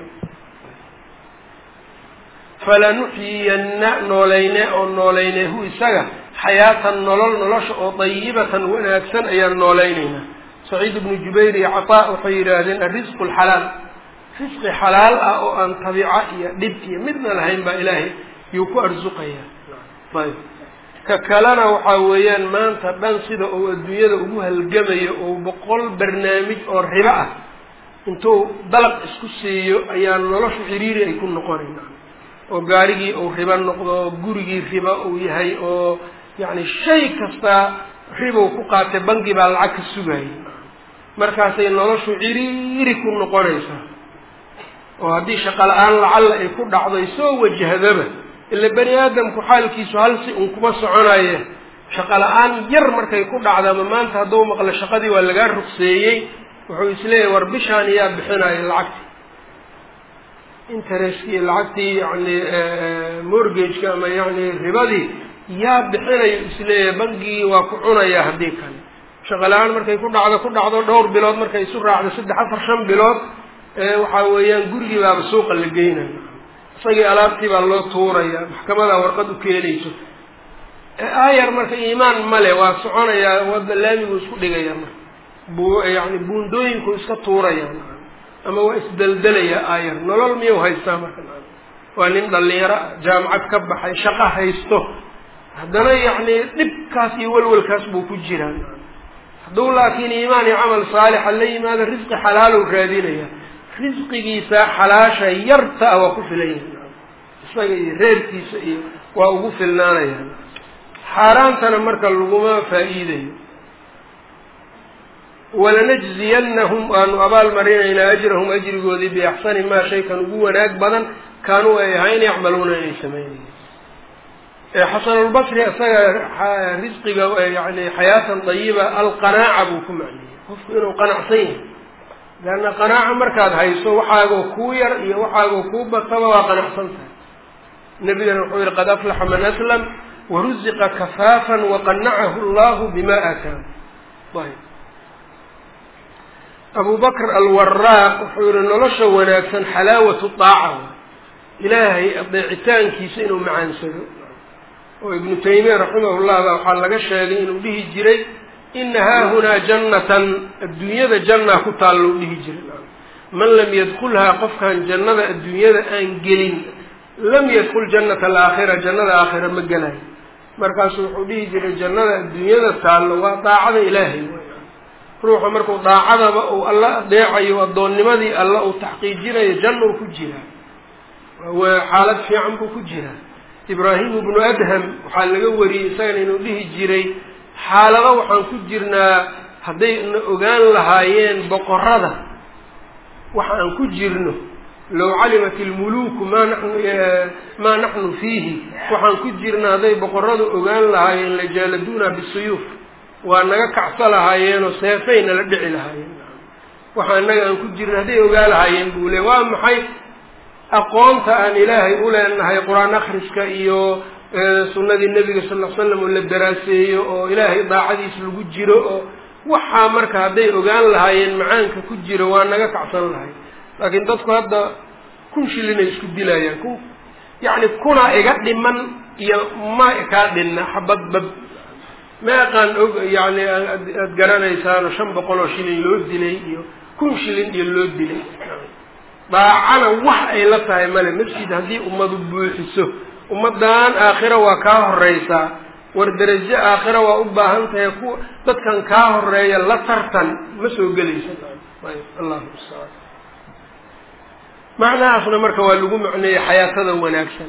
falanuxyiyanna noolayne oo noolayne hu isaga xayaatan nolol nolosha oo dayibatan wanaagsan ayaan noolaynaynaa saciid ibnu jubayr iyo cataa waxay yidhaahdeen alrisqu alxalaal risqi xalaal ah oo aan tabiica iyo dhib iyo midna lahayn baa ilaahay yuu ku arsuqayaa ayb ka kalena waxaa weeyaan maanta dhan sida uu adduunyada ugu halgamayo oo boqol barnaamij oo ribo ah intuu dalaq isku siiyo ayaa noloshu ciriiri ay ku noqonayna oo gaarigii uu ribo noqdo oo gurigii ribo uu yahay oo yacni shay kastaa ribow ku qaatay bangi baa lacag ka sugayay markaasay noloshu ciriiri ku noqonaysaa oo haddii shaqo la-aan lacalla ay ku dhacdo ay soo wajahdaba ila bani aadamku xaalkiisu hal si un kuma soconaye shaqo la-aan yar markay ku dhacda ama maanta hadduu maqlo shaqadii waa lagaa rugseeyey wuxuu isleeyahay war bishaan yaa bixinayo lacagti interestki lacagtii yani mortgageka ama yani ribadii yaa bixinayo isleeyahay bangigii waa ku cunaya haddii kale shaqo la-aan markay ku dhacdo ku dhacdo dhowr bilood markay isu raacdo saddex afar shan bilood waxaa weeyaan gurigii baaba suuqa la geynayo isagii alaabtii baa loo tuuraya maxkamadaa warqad u keenayso aayar marka iimaan male waa soconayaa wada laamigu isku dhigaya marka bu yani buundooyinku iska tuuraya ama waa isdeldelaya aayar nolol miyuu haystaa marka waa nin dhalinyaro jaamacad ka baxay shaqo haysto haddana yacni dhibkaas iyo welwelkaas buu ku jiraa hadduu laakiin iimaan iyo camal saalixa la yimaado risqi xalaalow raadinaya risqigiisa xalaasha yarta a waa ku filan yahay isaga iyo reerkiisa iyo waa ugu filnaanaya xaaraantana marka laguma faa-iidayo walanajziyanahum waanu abaal marinaynaa ajrahum ajrigoodii biaxsani maa shaykan ugu wanaag badan kaanuu ay ahayn yacmaluuna inay sameynayeen xasanulbasri isaga risqiga yani xayaatan dayiba alqanaaca buu ku macneeyey qofku inuu qanacsan yahay leanna qanaaca markaad hayso waxaagoo kuu yar iyo waxaagoo kuu bataba waa qanacsan tahay nabigana wuxuu yihi qad aflaxa man aslam waruziqa kafaafan waqanacahu allahu bima aataahu ayb abu bakr alwaraaq wuxuu yihi nolosha wanaagsan xalaawatu daaca ilaahay adeecitaankiisa inuu macaansado oo ibnu taymiya raximahullah baa waxaa laga sheegay inuu dhihi jiray ina haahunaa jannatan adduunyada jannaa ku taallou dhihi jiray man lam yadkulhaa qofkaan jannada adduunyada aan gelin lam yadkul jannata alaakhira jannada aakhira ma gelayo markaasuu wuxuu dhihi jiray jannada adduunyada taallo waa daacada ilaahay ruuxa markuu daacadaba uu alla adeecayo addoonnimadii alla uu taxqiijinayo jannuu ku jiraa waa xaalad fiican buu ku jiraa ibraahim ibnu adham waxaa laga wariyey isagana inuu dhihi jiray xaalado waxaan ku jirnaa hadday na ogaan lahaayeen boqorada waxa aan ku jirno low calimat ilmuluuku maa nanu maa naxnu fiihi waxaan ku jirna hadday boqoradu ogaan lahaayeen lajaaladuuna bisuyuuf waa naga kacso lahaayeenoo seefay nala dhici lahaayeen waxa inaga aan ku jirna hadday ogaan lahaayeen buu le waa maxay aqoonta aan ilaahay u leenahay qur-aan akhriska iyo sunnadii nebiga sal l slam oo la daraaseeyo oo ilaahay daacadiis lagu jiro oo waxaa marka hadday ogaan lahaayeen macaanka ku jiro waa naga kacsan lahay laakiin dadku hadda kun shilinay isku dilayaan ku yacni kuna iga dhiman iyo ma kaa dhinna xabad bab ma aqaan og yani aada garanaysaano shan boqol oo shilin loo dilay iyo kun shilin iyo loo dilay daacana wax ay la tahay male masjid haddii ummadu buuxiso ummaddan aakhira waa kaa horeysaa war derajo aakhira waa u baahan tahay ku dadkan kaa horeeya la tartan ma soo gelaysa ayb allahu mustacaan macnahaasna marka waa lagu macneeyey xayaatada wanaagsan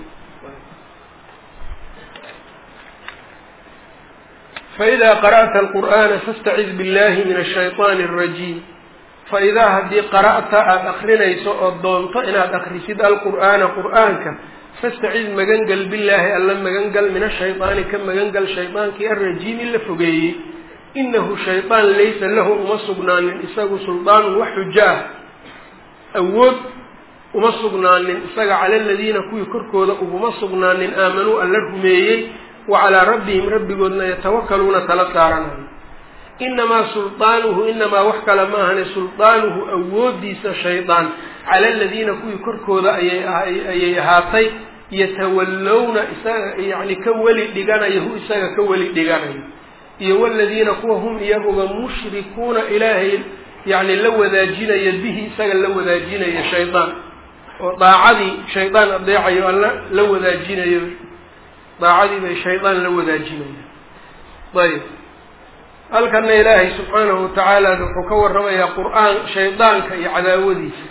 faidaa qara'ta alqur'aana fastacid billahi min ashayطaani alrajiim faidaa haddii qara'ta aada akrinayso oo doonto inaad akrisid alqur'aana qur'aanka fastacid magangal billaahi alla magangal min ashayطaani ka magangal shaydaankii alrajiimi la fogeeyey inahu shaydaan laysa lahu uma sugnaanin isagu suldaanun wax xujo ah awood uma sugnaanin isaga cala aladiina kuwii korkooda uguma sugnaanin aamanuu alla rumeeyey wa calaa rabbihim rabbigoodna yatawakaluuna tala saaranayo inamaa sulطaanuhu inamaa wax kale ma ahane sulطaanuhu awoodiisa shaydaan cala aladiina kuwii korkooda ayayayay ahaatay yatawallowna isaga yani ka weli dhiganayo hu isaga ka weli dhiganayo iyo waladiina kuwa hum iyaguga mushrikuuna ilaahay yani la wadaajinaya bihi isaga la wadaajinaya shaydaan oo daacadii shaydaan adeecayo alla la wadaajinayo daacadii bay shaydaan la wadaajinayaan ayb halkana ilaahay subxaanahu watacaala wuxuu ka warramayaa qur-aan shaydaanka iyo cadaawadiisa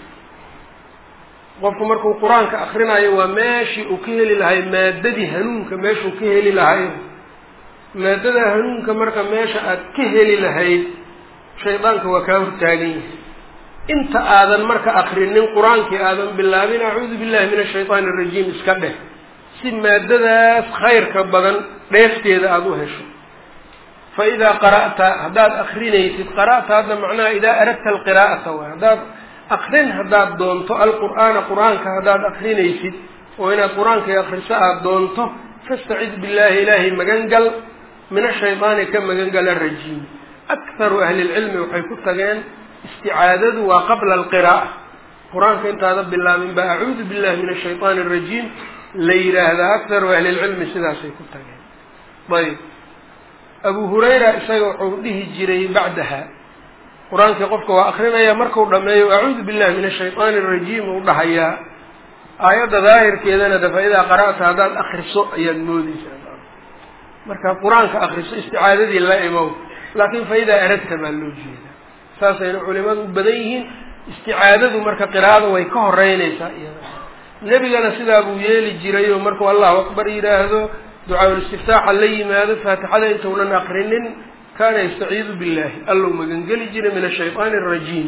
qofku markuu qur-aanka akrinayo waa meeshii uu ka heli lahay maadadii hanuunka meeshuu ka heli lahay maadada hanuunka marka meesha aad ka heli lahayd shaydaanka waa kaa hortaagan yahay inta aadan marka akrinin qur-aankii aadan bilaabin acuudu billahi min ashaytaani arajiim iska dheh si maadadaas khayrka badan dheefteeda aada u hesho fa idaa qara'ta haddaad akrinaysid qara'ta hadda macnaha idaa aradta alqiraa'ata waay haddaad akrin haddaad doonto alqur'aana qur-aanka haddaad akrinaysid oo inaad qur-aankai akriso aada doonto fastacid billahi ilaahay magangal min ashaydaani ka magangal arajiim akharu ahli lcilmi waxay ku tageen isticaadadu waa qabla alqiraa'a qur-aanka intaada bilaabin ba acuudu billahi min ashayطaani arajiim la yidhaahdaa akharu ahli lcilmi sidaasay ku tageen ayb abu hurayra isaga wuxuu dhihi jiray bacdaha qur-aankii qofka waa akrinaya markuu dhameeyo acuudu billahi min ashayطaani arajiim uu dhahayaa aayadda daahirkeedana de fa-idaa qara'ta haddaad akriso ayaad moodeysaa markaad qur-aanka akriso isticaadadii la imow laakiin fa-idaa aradta baa loo jeedaa saasayna culimadu u badan yihiin isticaadadu marka qiraa'ada way ka horeynaysaa iyada nebigana sidaa buu yeeli jiray oo markuu allahu akbar yidhaahdo ducaaul istiftaaxa la yimaado faatixada intaunan akrinin kaana yastaciidu billahi allow magangeli jiray min ashayطaani arajiim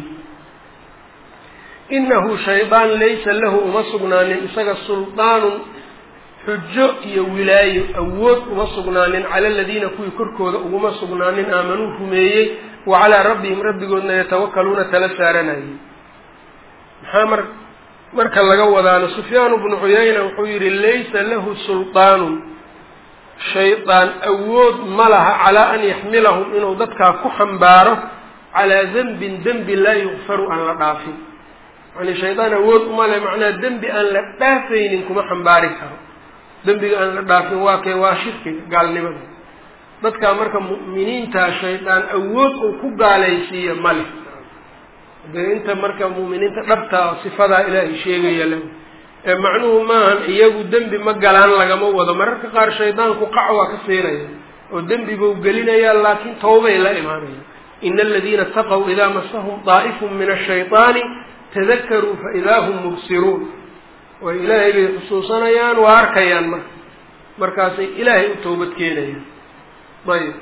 inahu shaydaan laysa lahu uma sugnaanin isaga sulطaanun xujo iyo wilaayo awood uma sugnaanin cala aladiina kuwii korkooda uguma sugnaanin aamanuu rumeeyey wa calaa rabbihim rabbigoodna yatawakaluuna tala saaranayay maxaa mar marka laga wadaano sufyaanu bnu cuyayna wuxuu yihi laysa lahu sulطaanun shaydaan awood ma laha calaa an yaxmilahum inuu dadkaa ku xambaaro calaa dembin dembi laa yukfaru aan la dhaafin yani shaydaan awood uma le macnaha dembi aan la dhaafaynin kuma xambaari karo dembiga aan la dhaafin waa kee waa shirkiga gaalnimada dadkaa marka mu'miniintaa shaydaan awood uu ku gaalaysiiya ma leh dee inta marka mu'miniinta dhabtaa sifadaa ilaahay sheegaya le ee macnuhu maahan iyagu dembi ma galaan lagama wado mararka qaar shaydaanku qac waa ka siinaya oo dembi buu gelinayaa laakiin tawbay la imaanaya ina aladiina taqow idaa masahum daa'ifun min ashayطaani tadakaruu faidaa hum mubsiruun way ilaahay bay xusuusanayaan waa arkayaan marka markaasay ilaahay u toobad keenayaan ayb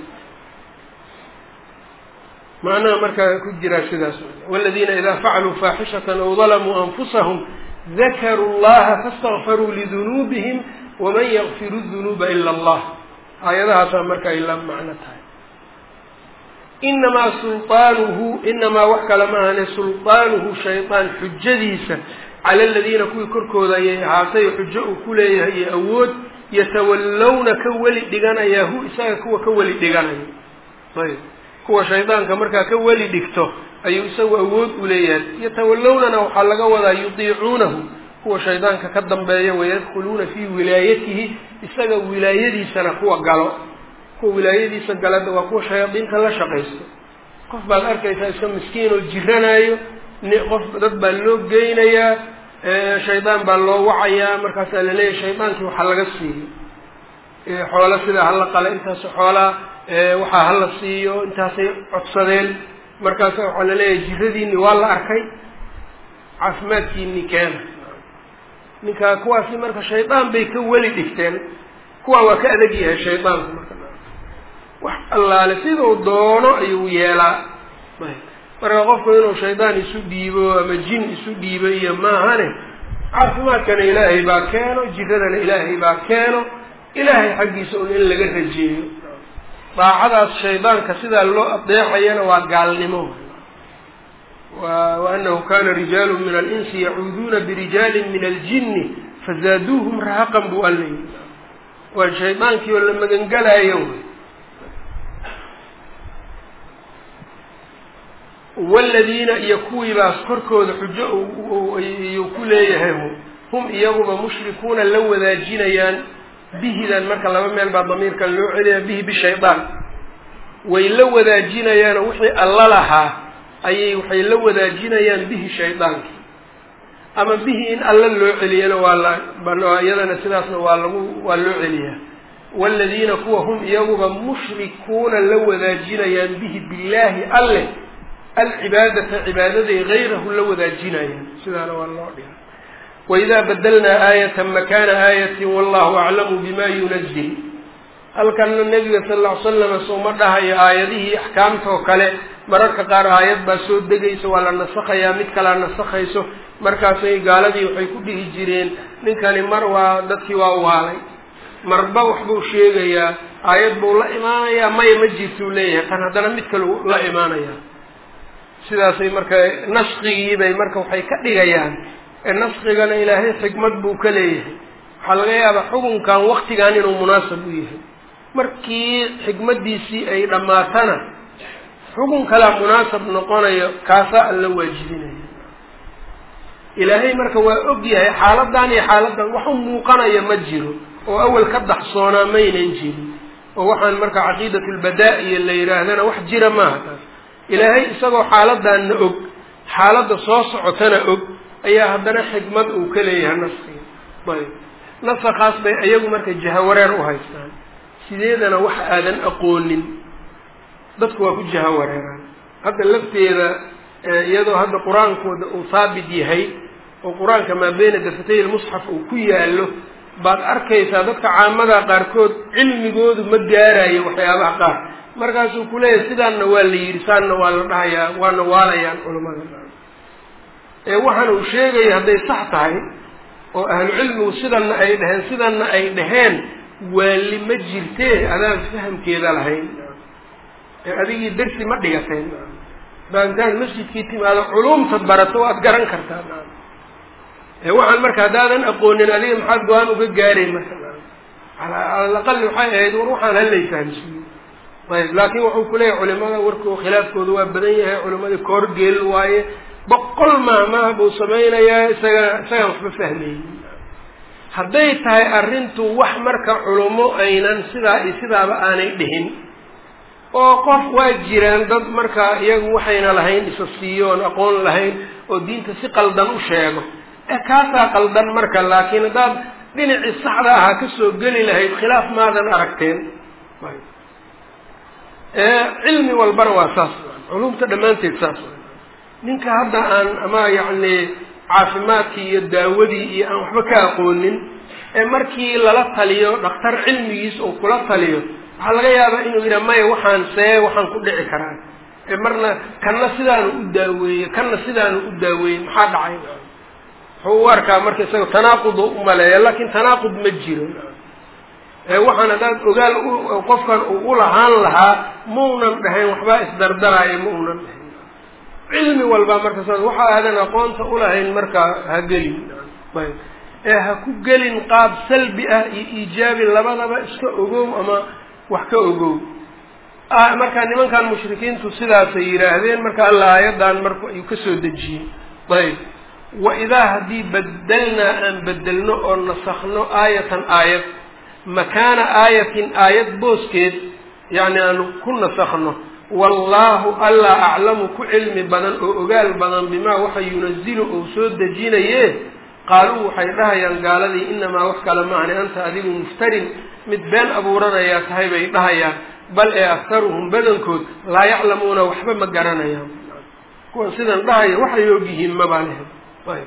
macnaha markaa ku jiraa sidaas waladiina idaa facaluu faaxishatan aw dalamuu anfusahum dakaruu llaha faاstakfaruu lidunuubihim waman yakfiru dunuuba ila allah aayadahaasaa marka ay la macno tahay inamaa sulaanuhu inamaa wax kale maahane sulطaanuhu shaydaan xujadiisa cala aladiina kuwii korkooda ayay ahaatay xujo uu ku leeyahay iyo awood yatawallawna ka weli dhiganayaa hu isaga kuwa ka weli dhiganaya ayb kuwa shaydaanka markaa ka weli dhigto ayuu isagu awood u leeyahay yatawallawnana waxaa laga wadaa yudiicuunahu kuwa shaydaanka ka dambeeya wayadkhuluuna fii wilaayatihi isaga wilaayadiisana kuwa galo kuwa wilaayadiisa galada waa kuwa shayaadiinta la shaqaysto qof baad arkaysaa iska miskiin oo jiranaayo qof dad baa loo geynayaa shaydaan baa loo wacayaa markaasaa laleeyahay shaydaankii waxaa laga siiyo xoola sidaa hala qala intaas xoolaa waxaa hala siiyo intaasay codsadeen markaasa waxaa laleeyahay jiradiini waa la arkay caafimaadkiini keena ninkaa kuwaasi marka shaydaan bay ka weli dhigteen kuwaa waa ka adag yahay shaydaanku marka wax allaale siduu doono ayuu yeelaa marka qofku inuu shaydaan isu dhiibo ama jin isu dhiibo iyo maahane caafimaadkana ilaahay baa keeno jiradana ilaahay baa keeno ilaahay xaggiisa un in laga rajeeyo daacadaas shaydaanka sidaa loo adeexayana waa gaalnimo waanahu kana rijaalu min alinsi yacuuduuna birijaalin min aljini fazaaduuhum rahaqan buu alla yii waa shaydaankii oo la magangelaayo waladiina iyo kuwiibaas korkooda xujo iyuu ku leeyahay hum iyaguba mushrikuuna la wadaajinayaan bihidan marka laba meel baa damiirka loo celaya bihi bishaydaan way la wadaajinayaanoo wixii alla lahaa ayay waxay la wadaajinayaan bihi shaydaankii ama bihi in alla loo celiyana waa la iyadana sidaasna waa lagu waa loo celiyaa waladiina kuwa hum iyaguba mushrikuuna la wadaajinayaan bihi billaahi alle alcibaadata cibaadaday gayrahu la wadaajinayaan sidaana waa loo dhiga waidaa badelnaa aayatan makana aayatin wallahu aclamu bima yunazil halkanna nebiga sal ll ly slama souma dhahayo aayadihii axkaamtoo kale mararka qaar aayad baa soo degaysa waa la nasakhayaa mid kalea nasakhayso markaasay gaaladii waxay ku dhihi jireen ninkani mar waa dadkii waa waalay marba waxbuu sheegayaa aayad buu la imaanayaa maya ma jirtuu leeyahay kan haddana mid kalu la imaanayaa sidaasay marka naskigiibay marka waxay ka dhigayaan ee naskigana ilaahay xikmad buu ka leeyahay waxaa laga yaabaa xukunkan waktigan inuu munaasab u yahay markii xikmaddiisii ay dhammaatana xukun kalaa munaasab noqonayo kaasaa alla waajibinaya ilaahay marka waa og yahay xaaladan iyo xaaladan wax u muuqanaya ma jiro oo awel ka daxsoonaa maynan jirin oo waxaan marka caqiidat lbadaa-iya la yidhaahdana wax jira maaha taas ilaahay isagoo xaaladanna og xaaladda soo socotana og ayaa haddana xikmad uu ka leeyahay naskiga ayb nasakaas bay iyagu marka jahawareer u haystaan sideedana wax aadan aqoonin dadku waa ku jahawareeraan hadda lafteeda iyadoo hadda qur-aankooda uu haabit yahay oo qur-aanka maa beyna dafatay lmusxaf uu ku yaallo baad arkaysaa dadka caamada qaarkood cilmigoodu ma gaarayo waxyaabaha qaar markaasuu kuleeyahay sidaanna waa la yidhi saanna waa la dhahayaa waana waalayaan culamada ee waxaan uu sheegayo hadday sax tahay oo ahlu cilmigu sidanna ay dheheen sidanna ay dhaheen waali ma jirtee adaan fahamkeeda lahayn ee adigii darsi ma dhigateen baa intaad masjidkii timaado culumta barato waad garan kartaa ee waxaan marka haddaadan aqoonin adiga maxaad go-aan uga gaaray marka alaqali waxay ahayd war waxaan halay fahamsiiyo ayb laakiin wuxuu kuleeyahay culimada warko khilaafkooda waa badan yahay culimadii koorgeel waaye boqol maahmaah buu samaynayaa isaga isagaan waxba fahmaynin hadday tahay arrintu wax marka culummo aynan sidaa iyo sidaaba aanay dhihin oo qof waa jiraan dad marka iyagu waxayna lahayn isa siiyoon aqoon lahayn oo diinta si qaldan u sheego e kaasaa qaldan marka laakiin haddaad dhinacii saxda ahaa kasoo geli lahayd khilaaf maadan aragteen cilmi walbana waa saas culumta dhammaanteed saas ninka hadda aan ama yacni caafimaadkii iyo daawadii iyo aan waxba ka aqoonin ee markii lala taliyo dhakhtar cilmigiis uu kula taliyo waxaa laga yaabaa inuu yidhaha maya waxaan see waxaan ku dhici karaa ee marna kanna sidaanu u daaweeye kanna sidaanu u daaweeyey maxaa dhacay wuxuu u arkaa marka isaga tanaaqudu umaleeya laakiin tanaaqud ma jiro ee waxaan haddaad ogaal qofkan uu ulahaan lahaa maunan dhahayn waxbaa isdardaraayo ma unan dhahayn cilmi walba marka saas waxa aadan aqoonta ulahayn marka ha gelin ayb ee ha ku gelin qaab salbi ah iyo iijaabi labadaba iska ogow ama wax ka ogow marka nimankan mushrikiintu sidaasay yidhaahdeen marka alla aayadan marka ayuu kasoo dejiyey ayb wa idaa haddii badelnaa aan bedelno oo nasakno aayatan aayad makaana aayatin aayad booskeed yacni aanu ku nasakno wallaahu allaa aclamu ku cilmi badan oo ogaal badan bimaa waxa yunazilu ou soo dejinaye qaaluu waxay dhahayaan gaaladii inamaa wax kale maahni anta adigu muftarin mid been abuuranayaa tahay bay dhahayaan bal ee aktaruhum badankood laa yaclamuuna waxba ma garanayaan kuwan sidan dhahaya waxay ogyihiin mabaa lehe ayb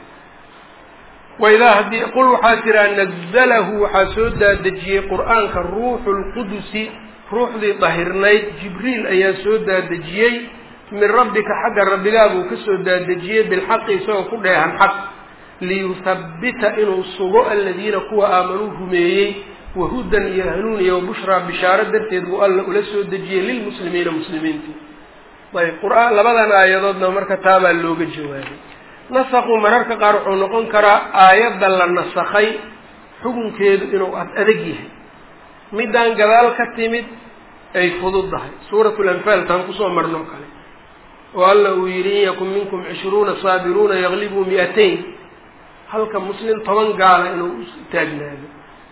waidaa haddii qul waxaa tiraa nazalahu waxaa soo daadejiyey qur-aanka ruuxu lqudusi ruuxdii dahirnayd jibriil ayaa soo daadejiyey min rabbika xagga rabbigaa buu ka soo daadejiyey bilxaqi isagoo ku dheehan xaq liyuthabbita inuu sugo aladiina kuwa aamanuu rumeeyey wahudan iyo hanuun iyo wabushraa bishaaro darteed buu alla ula soo dejiyey lilmuslimiina muslimiinta ayb qur-aan labadan aayadoodna marka taabaa looga jawaabay nasaqu mararka qaar wuxuu noqon karaa aayadda la nasakhay xukunkeedu inuu adag yahay middaan gadaal ka timid ay fududdahay suuratu lanfaal taan kusoo marnoo kale oo alla uu yidhi in yakun minkum cishruuna saabiruuna yaglibuu mi-atayn halka muslim toban gaala inuu taagnaado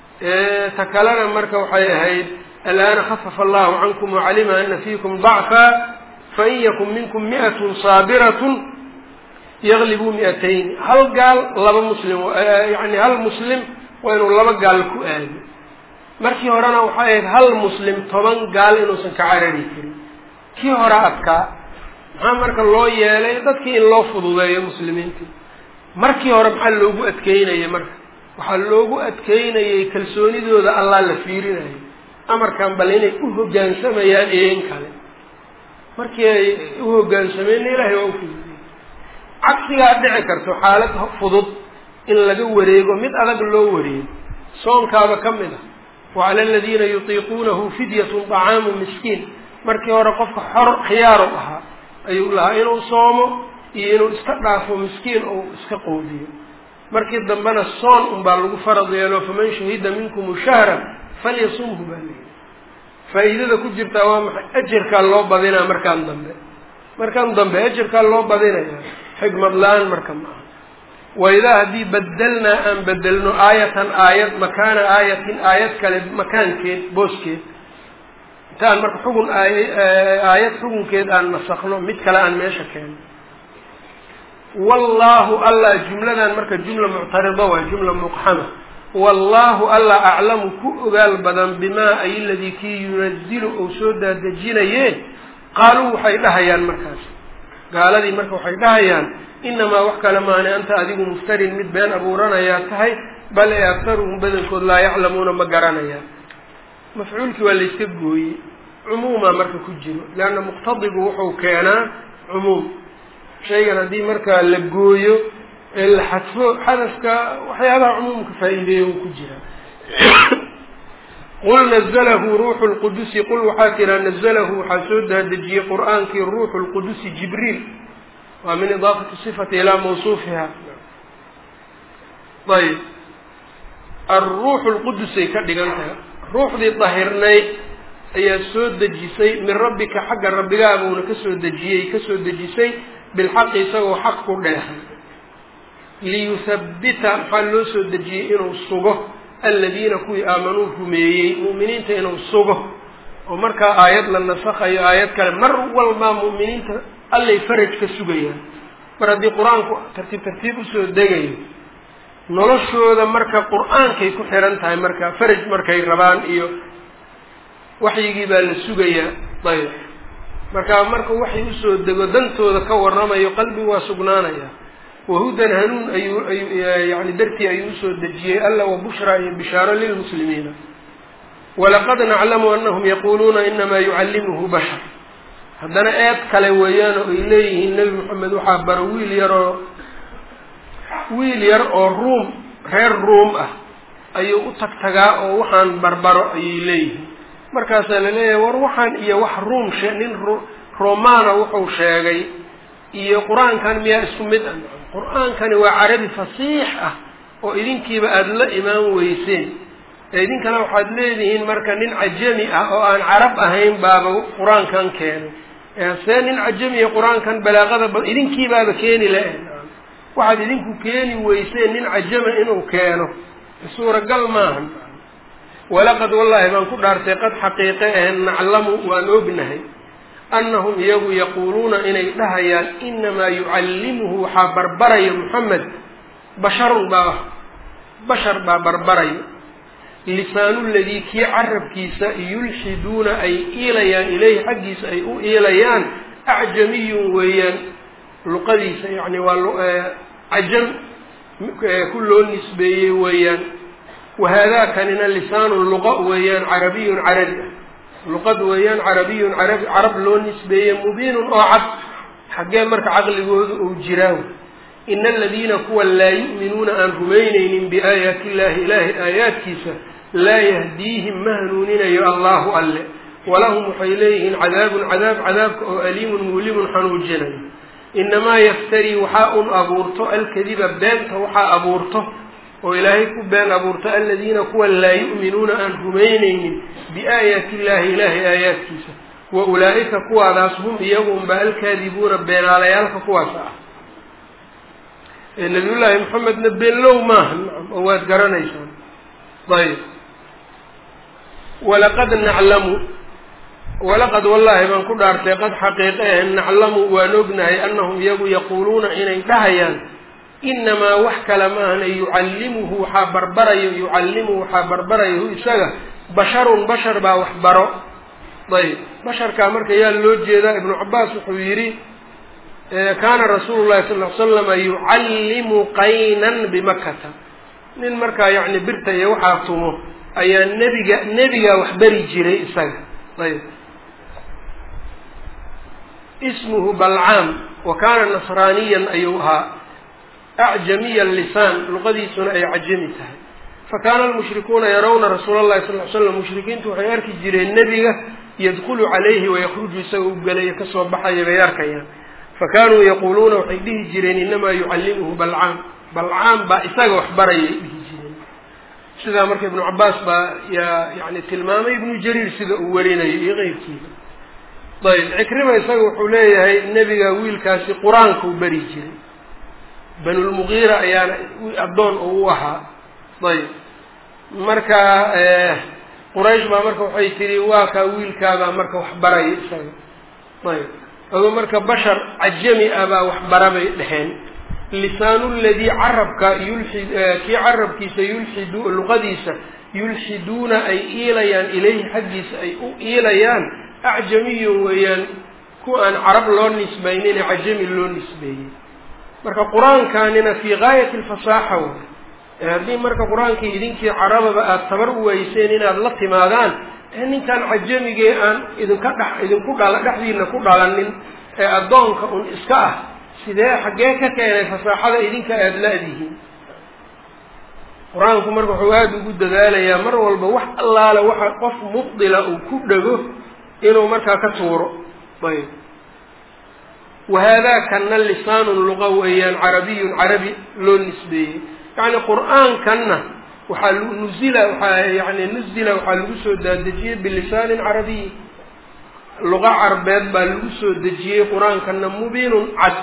ta kalena marka waxay ahayd alaana khafafa allahu cankum wacalima ana fiikum dacfa fain yakun minkum mi'atun saabiratun yaglibuu mi-atayn hal gaal laba muslim yani hal muslim waa inuu laba gaal ku aado markii horena waxay ahayd hal muslim toban gaal inuusan ka carari karin kii hore adkaa maxaa marka loo yeelay dadkii in loo fududeeyo muslimiintii markii hore maxaa loogu adkeynayay marka waxaa loogu adkeynayay kalsoonidooda allah la fiirinayo amarkan bal inay u hoggaansamayaan iyo in kale markii ay u hoggaansameenna ilahay waa ufududey cagsigaa dhici karto xaalad fudud in laga wareego mid adag loo wareego soonkaaba ka mid ah wacala aladiina yutiiquunahu fidyatun طacaamu miskiin markii hore qofka xor khiyaaru ahaa ayuu lahaa inuu soomo iyo inuu iska dhaafo miskiin ou iska qoodiyo markii dambena soon unbaa lagu farad yeelo faman shahida minkum shahra falyasumhu baa leeyihi faa'iidada ku jirtaa waa maxay ajarkaa loo badinaa markaan dambe markaan dambe ajarkaa loo badinaya xigmad la-aan marka ma aha waidaa haddii bedelnaa aan bedelno aayatan aayad makaana aayatin aayad kale makaankeed booskeed intaan marka xugun aay aayad xugunkeed aan nasakno mid kale aan meesha keeno wallahu allah jumladan marka jumla muctarida waay jumla muqxama wallahu allah aclamu ku ogaal badan bimaa ay ladii kii yunazilu ou soo daadejinaye qaaluu waxay dhahayaan markaas gaaladii marka waxay dhahayaan inamaa wax kale maani anta adigu muftarin mid been abuuranayaa tahay bal ee aktaruhum badankood laa yaclamuuna ma garanayaan mafcuulkii waa layska gooyey cumuumaa marka ku jiro leanna muqtadigu wuxuu keenaa cumuum shaygan haddii markaa la gooyo ee la xadfo xadafka waxyaabaha cumuumka faa-iideeya uu ku jira qul nazalahu ruuxu lqudusi qul waxaa tiraa nazalahu waxaa soo daadejiyey qur-aankii ruuxu lqudusi jibriil waa min idaafati sifati ilaa mawsuufiha ayb alruuxu lqudusay ka dhigan tahay ruuxdii dahirnayd ayaa soo dejisay min rabbika xagga rabbigaabuuna kasoo dejiyey kasoo dejisay bilxaqi isagoo xaq ku dheehay liyuthabbita maxaa loo soo dejiyey inuu sugo aladiina kuwii aamanuu rumeeyey mu'miniinta inuu sugo oo markaa aayad la nasakhayo aayad kale mar walbaa mu'miniinta allay faraj ka sugayaan mar haddii qur-aanku tartiib tartiib usoo degayo noloshooda marka qur-aankay ku xiran tahay marka faraj markay rabaan iyo waxyigii baa la sugayaa ayb marka marka waxay usoo dego dantooda ka warramayo qalbigu waa sugnaanaya wahudan hanuun ayuu ayu yani dartii ayuu usoo dejiyey alla wabushraa iyo bishaaro lilmuslimiina walaqad naclamu anahum yaquuluuna inamaa yucallimuhu bashar haddana eed kale weeyaan oo ay leeyihiin nebi moxamed waxaa baro wiil yaroo wiil yar oo ruum reer ruum ah ayuu u tagtagaa oo waxaan barbaro ayay leeyihiin markaasaa la leeyahay war waxaan iyo wax ruum she nin romana wuxuu sheegay iyo qur-aankan miyaa isku mid ah qur-aankani waa carabi fasiix ah oo idinkiiba aada la imaan weyseen ee idinkana waxaad leedihiin marka nin cajami ah oo aan carab ahayn baaba qur-aankan keenay see nin cajamiya qur-aankan balaaqada ba idinkiibaaba keeni la-e waxaad idinku keeni weyseen nin cajama inuu keeno suuragal maahan walaqad wallaahi baan ku dhaartay qad xaqiiqe ahen naclamu waan ognahay annahum iyagu yaquuluuna inay dhahayaan inamaa yucallimuhu waxaa barbaraya moxamed basharun baa bashar baa barbaraya lisaanu ladii kii carabkiisa yulxiduuna ay iilayaan ilayhi xaggiisa ay u iilayaan acjamiyun weeyaan luqadiisa yani waa cajam ku loo nisbeeyey weeyaan wahaadaakanina lisaanun luqa weeyaan carabiyun carabi ah luqad weeyaan carabiyun carabi carab loo nisbeeyey mubiinun oo cad xaggee marka caqligooda uu jiraa ina aladiina kuwa laa yu'minuuna aan rumaynaynin biaayaati illahi ilaahay aayaadkiisa laa yahdiihim ma hanuuninayo allahu alle walahum waxay leeyihiin cadaabun cadaab cadaabka oo aliimun muulimun xanuujinayo inamaa yaftarii waxaa un abuurto alkadiba beenta waxaa abuurto oo ilaahay ku been abuurto aladiina kuwa laa yu'minuuna aan rumaynaynin biaayaati illahi ilaahay aayaadkiisa wa ulaa'ika kuwaadaas hum iyagunba alkaadibuuna beenaalayaalka kuwaas ah nabiyullaahi maxamedna beenlow maaha nacam oo waad garanaysaan ayb walaqad naclamu walaqad wallaahi baan ku dhaartay qad xaqiiqe ah naclamu waan ognahay annahum iyagu yaquuluuna inay dhahayaan inamaa wax kale maahana yucallimuhu waxaa barbarayo yucallimuhu waxaa barbarayahu isaga basharun bashar baa wax baro ayb basharkaa marka yaa loo jeedaa ibnu cabaas wuxuu yidhi kaana rasuulu llahi sal l slama yucallimu qaynan bimakata nin markaa yacni birta iyo waxaa tumo ayaa nebiga nebigaa wax bari jiray isaga ayb ismuhu balcaam wa kaana nasraaniyan ayuu ahaa acjamiya lisaan luqadiisuna ay cajami tahay fakaana almushrikuuna yarawna rasuula allahi sal l slam mushrikiintu waxay arki jireen nebiga yadkulu calayhi wayakruju isaga u gelaya kasoo baxaya bay arkayaan fakanuu yaquuluuna waxay dhihi jireen inamaa yucallimuhu balcaam balcaam baa isaga wax barayay dhihi jireen sidaa marka ibnu cabaas baa yaa yani tilmaamay ibnu jariir sida uu warinayo iyo keyrkiisa ayb cikrima isaga wuxuu leeyahay nebiga wiilkaasi qur-aankau bari jiray banulmugiira ayaana addoon uu u ahaa ayb marka quraysh baa marka waxay tihi waa kaa wiilkaabaa marka wax baraya isaga ayb adoo marka bashar cajami ah baa wax bara bay dheheen lisaanu ladii carabka yulxi kii carabkiisa yulxidu luqadiisa yulxiduuna ay iilayaan ilayhi xaggiisa ay u iilayaan acjamiyun weeyaan ku aan carab loo nisbaynine cajami loo nisbeeyey marka qur-aankanina fii gaayati alfasaaxa way haddii marka qur-aankii idinkii carababa aada tabar u weyseen inaad la timaadaan ninkan cajamigee aan idinka dhex idinku dhala dhexdiina ku dhalanin ee addoonka un iska ah sidee xaggee ka keenay fasaaxada idinka aada la-dihiin qur-aanku marka wuxuu aada ugu dadaalayaa mar walba wax allaale waxa qof mubdila uu ku dhego inuu markaa ka tuuro ayb wahaadakanna lisaanun luqa weeyaan carabiyun carabi loo nisbeeyey yacni qur-aankanna waxaa nuzila waxaa yani nuzila waxaa lagu soo daadejiyey bilisaanin carabiy luqa carbeed baa lagu soo dejiyey qur-aankana mubiinun cad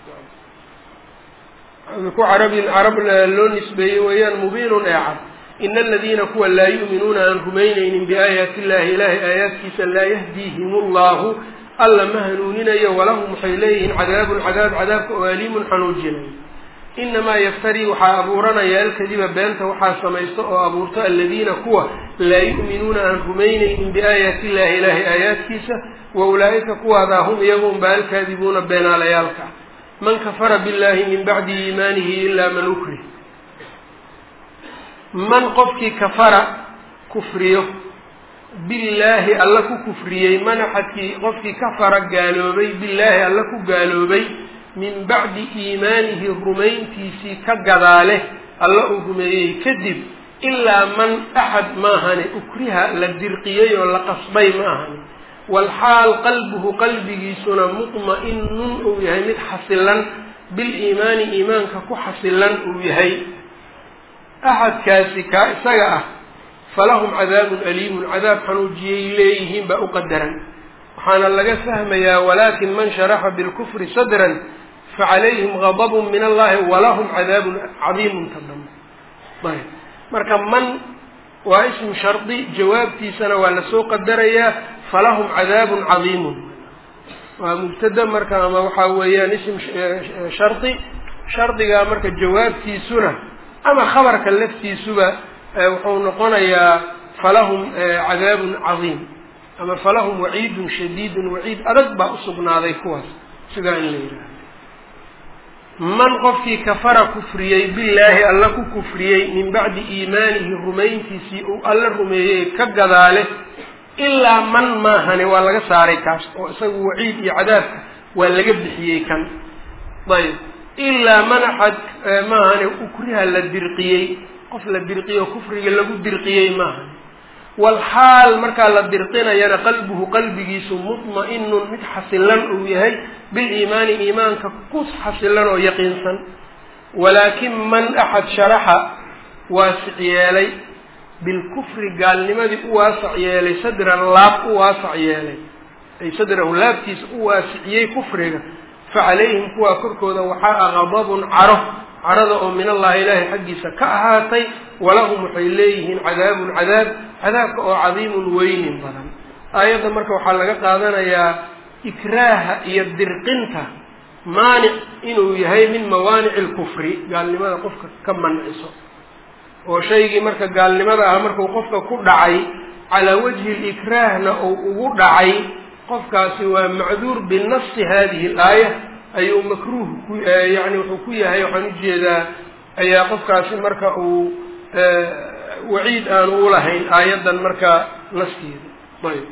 ku carabin carab loo nisbeeyey weeyaan mubiinun ee cad ina aladiina kuwa laa yu'minuuna aan rumaynaynin biaayaati illahi ilaahay aayaadkiisa laa yahdiihim allahu alla ma hanuuninayo walahum waxay leeyihiin cadaabun cadaab cadaabka oo aliimun xanuujinayo inamaa yaftarii waxaa abuuranaya alkadiba beenta waxaa samaysta oo abuurta aladiina kuwa laa yu'minuuna aan rumaynaynin biaayaati illahi ilaahay aayaadkiisa wa ulaa'ika kuwaadaa hum iyagunba alkaadibuuna beenaalayaalka man kafara billahi min bacdi iimaanihi ilaa man ukrih man qofkii kafara kufriyo billaahi alla ku kufriyey manaxadkii qofkii kafara gaaloobay billaahi alla ku gaaloobay min bacdi iimaanihi rumayntiisii ka gadaale alla uu rumeeyey kadib ilaa man axad maahane ukriha la dirqiyey oo la qasbay ma ahani walxaal qalbuhu qalbigiisuna mutma-inun uu yahay mid xasilan biliimaani iimaanka ku xasilan uu yahay axadkaasi kaa isaga ah falahum cadaabun aliimun cadaab xanuujiyay leeyihiin baa u qadaran waxaana laga fahmayaa walaakin man sharaxa bilkufri sadran facalayhim gadabun min allahi walahum cadaabun cadiimun tadam ayb marka man waa ismu shardi jawaabtiisana waa lasoo qadarayaa falahum cadaabun cadiimun waa mubtada marka ama waxaa weeyaan ism shardi shardigaa marka jawaabtiisuna ama khabarka laftiisuba wuxuu noqonayaa falahum cadaabun cadiim ama falahum waciidun shadiidun waciid adag baa usugnaaday kuwaas sidaa in la yidhaaha man qofkii kafara kufriyey billaahi alla ku kufriyey min bacdi iimaanihi rumayntiisii uu alla rumeeyey ka gadaale ilaa man maahane waa laga saaray kaas oo isagu waciid iyo cadaabka waa laga bixiyey kan ayb ilaa man axad maahane ukriha la dirqiyey qof la dirqiyo kufriga lagu dirqiyey maahane walxaal markaa la dirqinayana qalbuhu qalbigiisu mutma-inun mid xasilan uu yahay biliimaani iimaanka ku xasilan oo yaqiinsan walaakin man axad sharaxa waasic yeelay bilkufri gaalnimadii u waasac yeelay sadran laab u waasac yeelay ay sadrahu laabtiisa u waasiciyey kufriga facalayhim kuwaa korkooda waxaa a qadabun caro carada oo min allahi ilaahay xaggiisa ka ahaatay walahum waxay leeyihiin cadaabun cadaab cadaabka oo cadiimun weynin badan aayadda marka waxaa laga qaadanayaa ikraaha iyo dirqinta maanic inuu yahay min mawaanici lkufri gaalnimada qofka ka manciso oo shaygii marka gaalnimada ah markuu qofka ku dhacay calaa wajhi likraahna uu ugu dhacay qofkaasi waa macduur binafsi hadihi alaaya ayuu makruuh ku yani wuxuu ku yahay waxaan ujeedaa ayaa qofkaasi marka uu waciid aanu ulahayn aayaddan marka naskeeda ayb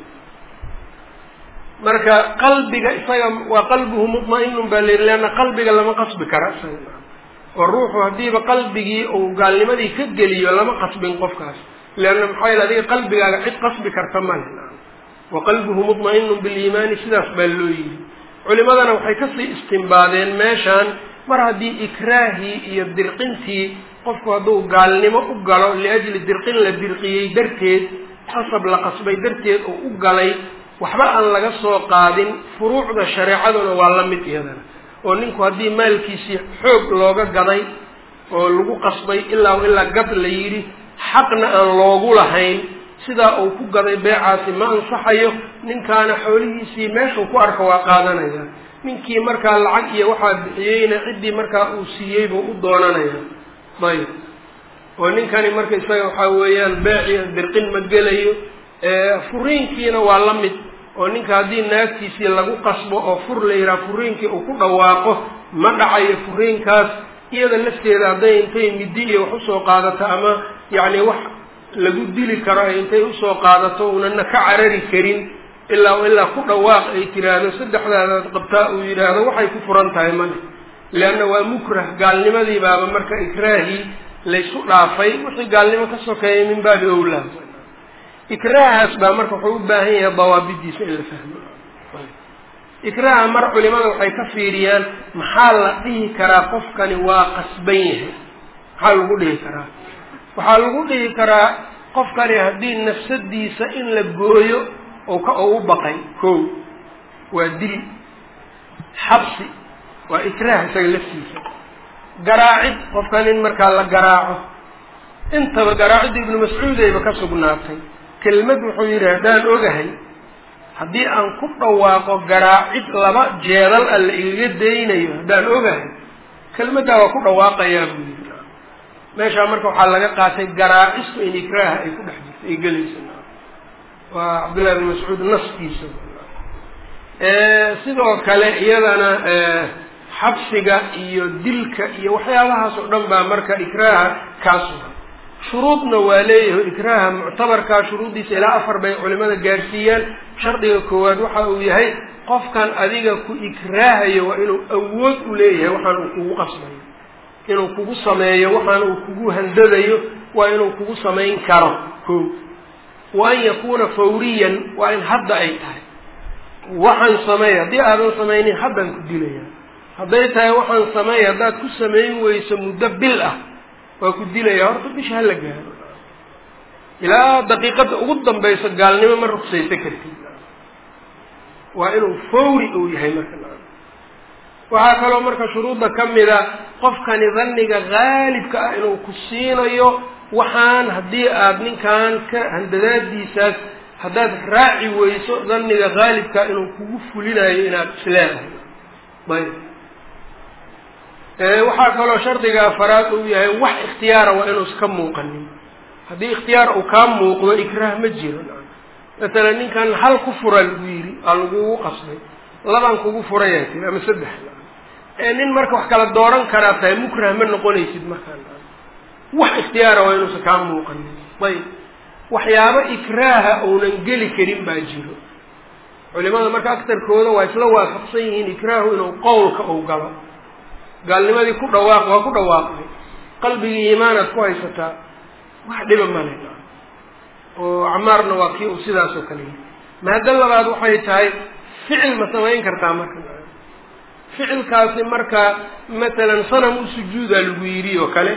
marka qalbiga isaga waa qalbuhu mutma-inun baa la yidhi leanna qalbiga lama qasbi kara oo ruuxu haddiiba qalbigii uu gaalnimadii ka geliyo lama qasbin qofkaas leanna maxaa yele adiga qalbigaaga cid qasbi karta male wa qalbuhu mutma-inun biliimaani sidaas baa loo yidhi culimadana waxay kasii istimbaadeen meeshaan mar haddii ikraahii iyo dirqintii qofku hadduu gaalnimo u galo liajli dirqin la dirqiyey darteed qasab la qasbay darteed oo u galay waxba aan laga soo qaadin furuucda shareecaduna waa la mid iyadana oo ninku haddii maalkiisii xoog looga gaday oo lagu qasbay ilaa ilaa gad la yidhi xaqna aan loogu lahayn sidaa uu ku gaday beecaasi ma ansaxayo ninkaana xoolihiisii meeshuu ku arka waa qaadanaya ninkii markaa lacag iyo waxaa bixiyeyna ciddii markaa uu siiyey buu u doonanaya ayb oo ninkani marka isaga waxaa weeyaan beeciyo dirqin ma gelayo furiinkiina waa la mid oo ninka haddii naagtiisii lagu qasbo oo fur la yidhaha furiinkii uu ku dhawaaqo ma dhacayo furiinkaas iyada lafteeda hadday intay midi iyo wax usoo qaadato ama yacni wax lagu dili karo ay intay usoo qaadato unana ka carari karin ilaa ilaa ku dhawaaq ay tiraahdo saddexdaadaad qabtaa uu yidhaahdo waxay ku furan tahay male leanna waa mukrah gaalnimadii baaba marka ikraahii laysu dhaafay wixii gaalnimo ka sokeeyay min baabi owlaa ikraahaas baa marka wuxuu u baahan yahay dawaabidiisa in la fahmo ikraaha mar culimada waxay ka fiiriyaan maxaa la dhihi karaa qofkani waa qasban yahay maxaa lagu dhihi karaa waxaa lagu dhihi karaa qofkani haddii nafsadiisa in la gooyo oo ka oo u baqay ko waa dil xabsi waa ikraah isaga laftiisa garaacid qofkan in markaa la garaaco intaba garaacidda ibnu mascuudayba ka sugnaatay kelmad wuxuu yidhi haddaan ogahay haddii aan ku dhawaaqo garaacid laba jeedal a la igaga daynayo haddaan ogahay kelmaddaa waa ku dhawaaqayaa buu yidhi meeshaa marka waxaa laga qaatay garaacistu in ikraaha ay ku dhex jirto ay gelayso waa cabdullahi ibn mascuud naskiisa sidoo kale iyadana xabsiga iyo dilka iyo waxyaabahaas oo dhan baa marka ikraaha kaa sugan shuruudna waa leeyahay ikraaha muctabarkaa shuruuddiisa ilaa afar bay culimada gaarsiiyaan shardiga koowaad waxa uu yahay qofkan adiga ku ikraahayo waa inuu awood u leeyahay waxaan uu kugu qasbayo inuu kugu sameeyo waxaan uu kugu handadayo waa inuu kugu samayn karo ko wa an yakuuna fawriyan waa in hadda ay tahay waxaan sameey haddii aadan samaynin haddaan ku dilaya hadday tahay waxaan sameey haddaad ku samayn weyso muddo bil ah waa ku dilaya horta bisha hala gaaro ilaa daqiiqadda ugu dambayso gaalnimo ma ruksaysa kartid waa inuu fawri uu yahay marka waxaa kaloo marka shuruudda ka mida qofkani dhanniga haalibka ah inuu ku siinayo waxaan haddii aada ninkan ka handadaadiisaas haddaad raaci weyso dhanniga haalibka inuu kugu fulinayo inaad isleedahay ayb waxaa kaloo shardiga afaraad uu yahay wax ikhtiyaara waa inuusa ka muuqanin haddii ikhtiyaar uu kaa muuqdo ikraah ma jiro masalan ninkan hal ku fura lagu yidhi aa lagugu qasbay labaan kugu furayaa tiri ama saddex nin marka wax kala dooran karaa tahay mukrah ma noqonaysid markaan wax ikhtiyaara waa inuusan kaa muuqanin ayb waxyaabo ikraaha uunan geli karin baa jiro culimada marka aktarkooda waa isla waafaqsan yihiin ikraahu inuu qowlka uu galo gaalnimadii ku dhawaaq waa ku dhawaaqday qalbigii iimaanaad ku haysataa wax dhiba male oo acmaarna waa kii uu sidaas oo kale yihi maado labaad waxay tahay ficil ma samayn kartaa marka ficilkaasi marka matalan sanam u sujuudaa lagu yidhi oo kale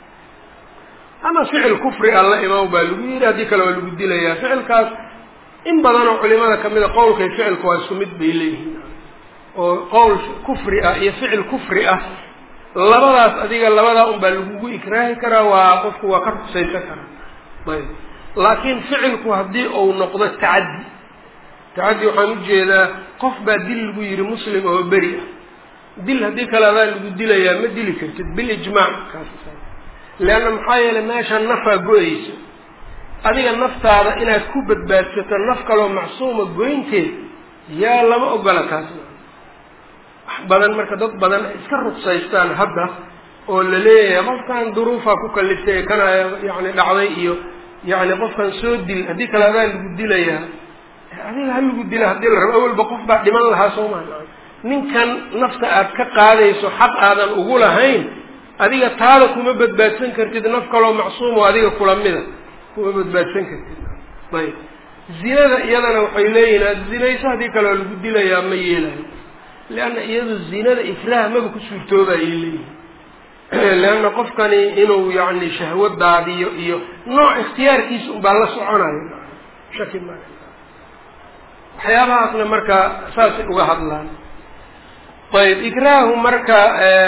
ama ficil kufri alla imaam baa lagu yidhi haddii kale waa lagu dilayaa ficilkaas in badanoo culimada kamida qowlkay ficilka waa isku mid bay leeyihiin oo qowl kufri ah iyo ficil kufri ah labadaas adiga labadaa un baa lagugu ikraahi karaa waa qofku waa ka rugsaysan karaa ayb laakiin ficilku haddii uu noqdo tacaddi tacaddi waxaan ujeedaa qof baa dil lagu yidhi muslim oo beri ah dil haddii kale adaa lagu dilayaa ma dili kartid bilijmaac kaas leanna maxaa yeelay meesha nafaa go-ayso adiga naftaada inaad ku badbaadsato naf kaloo macsuuma goynteed yaa lama ogola taas wax badan marka dad badan ay iska rugsaystaan hadda oo la leeyahay qofkan duruufaa ku kaliftay kana yani dhacday iyo yani qofkan soo dil haddii kale adaa lagu dilayaa adiga ha lagu dila haddii la rabo awalba qof baa dhiman lahaa soo maa ninkan nafta aad ka qaadayso xaq aadan ugu lahayn adiga taada kuma badbaadsan kartid naf kaloo macsuum oo adiga kula mida kuma badbaadsan kartid ayb zinada iyadana waxay leeyihin aad zinayso haddii kale waa lagu dilayaa ma yeelayo leanna iyadu zinada ifraah maba ku suurtoobayay leeyihin leanna qofkani inuu yani shahwo daadiyo iyo nooc ikhtiyaarkiisa unbaa la soconayo shaki ma waxyaabahaasna marka saasay uga hadlaan ayb ikraahu marka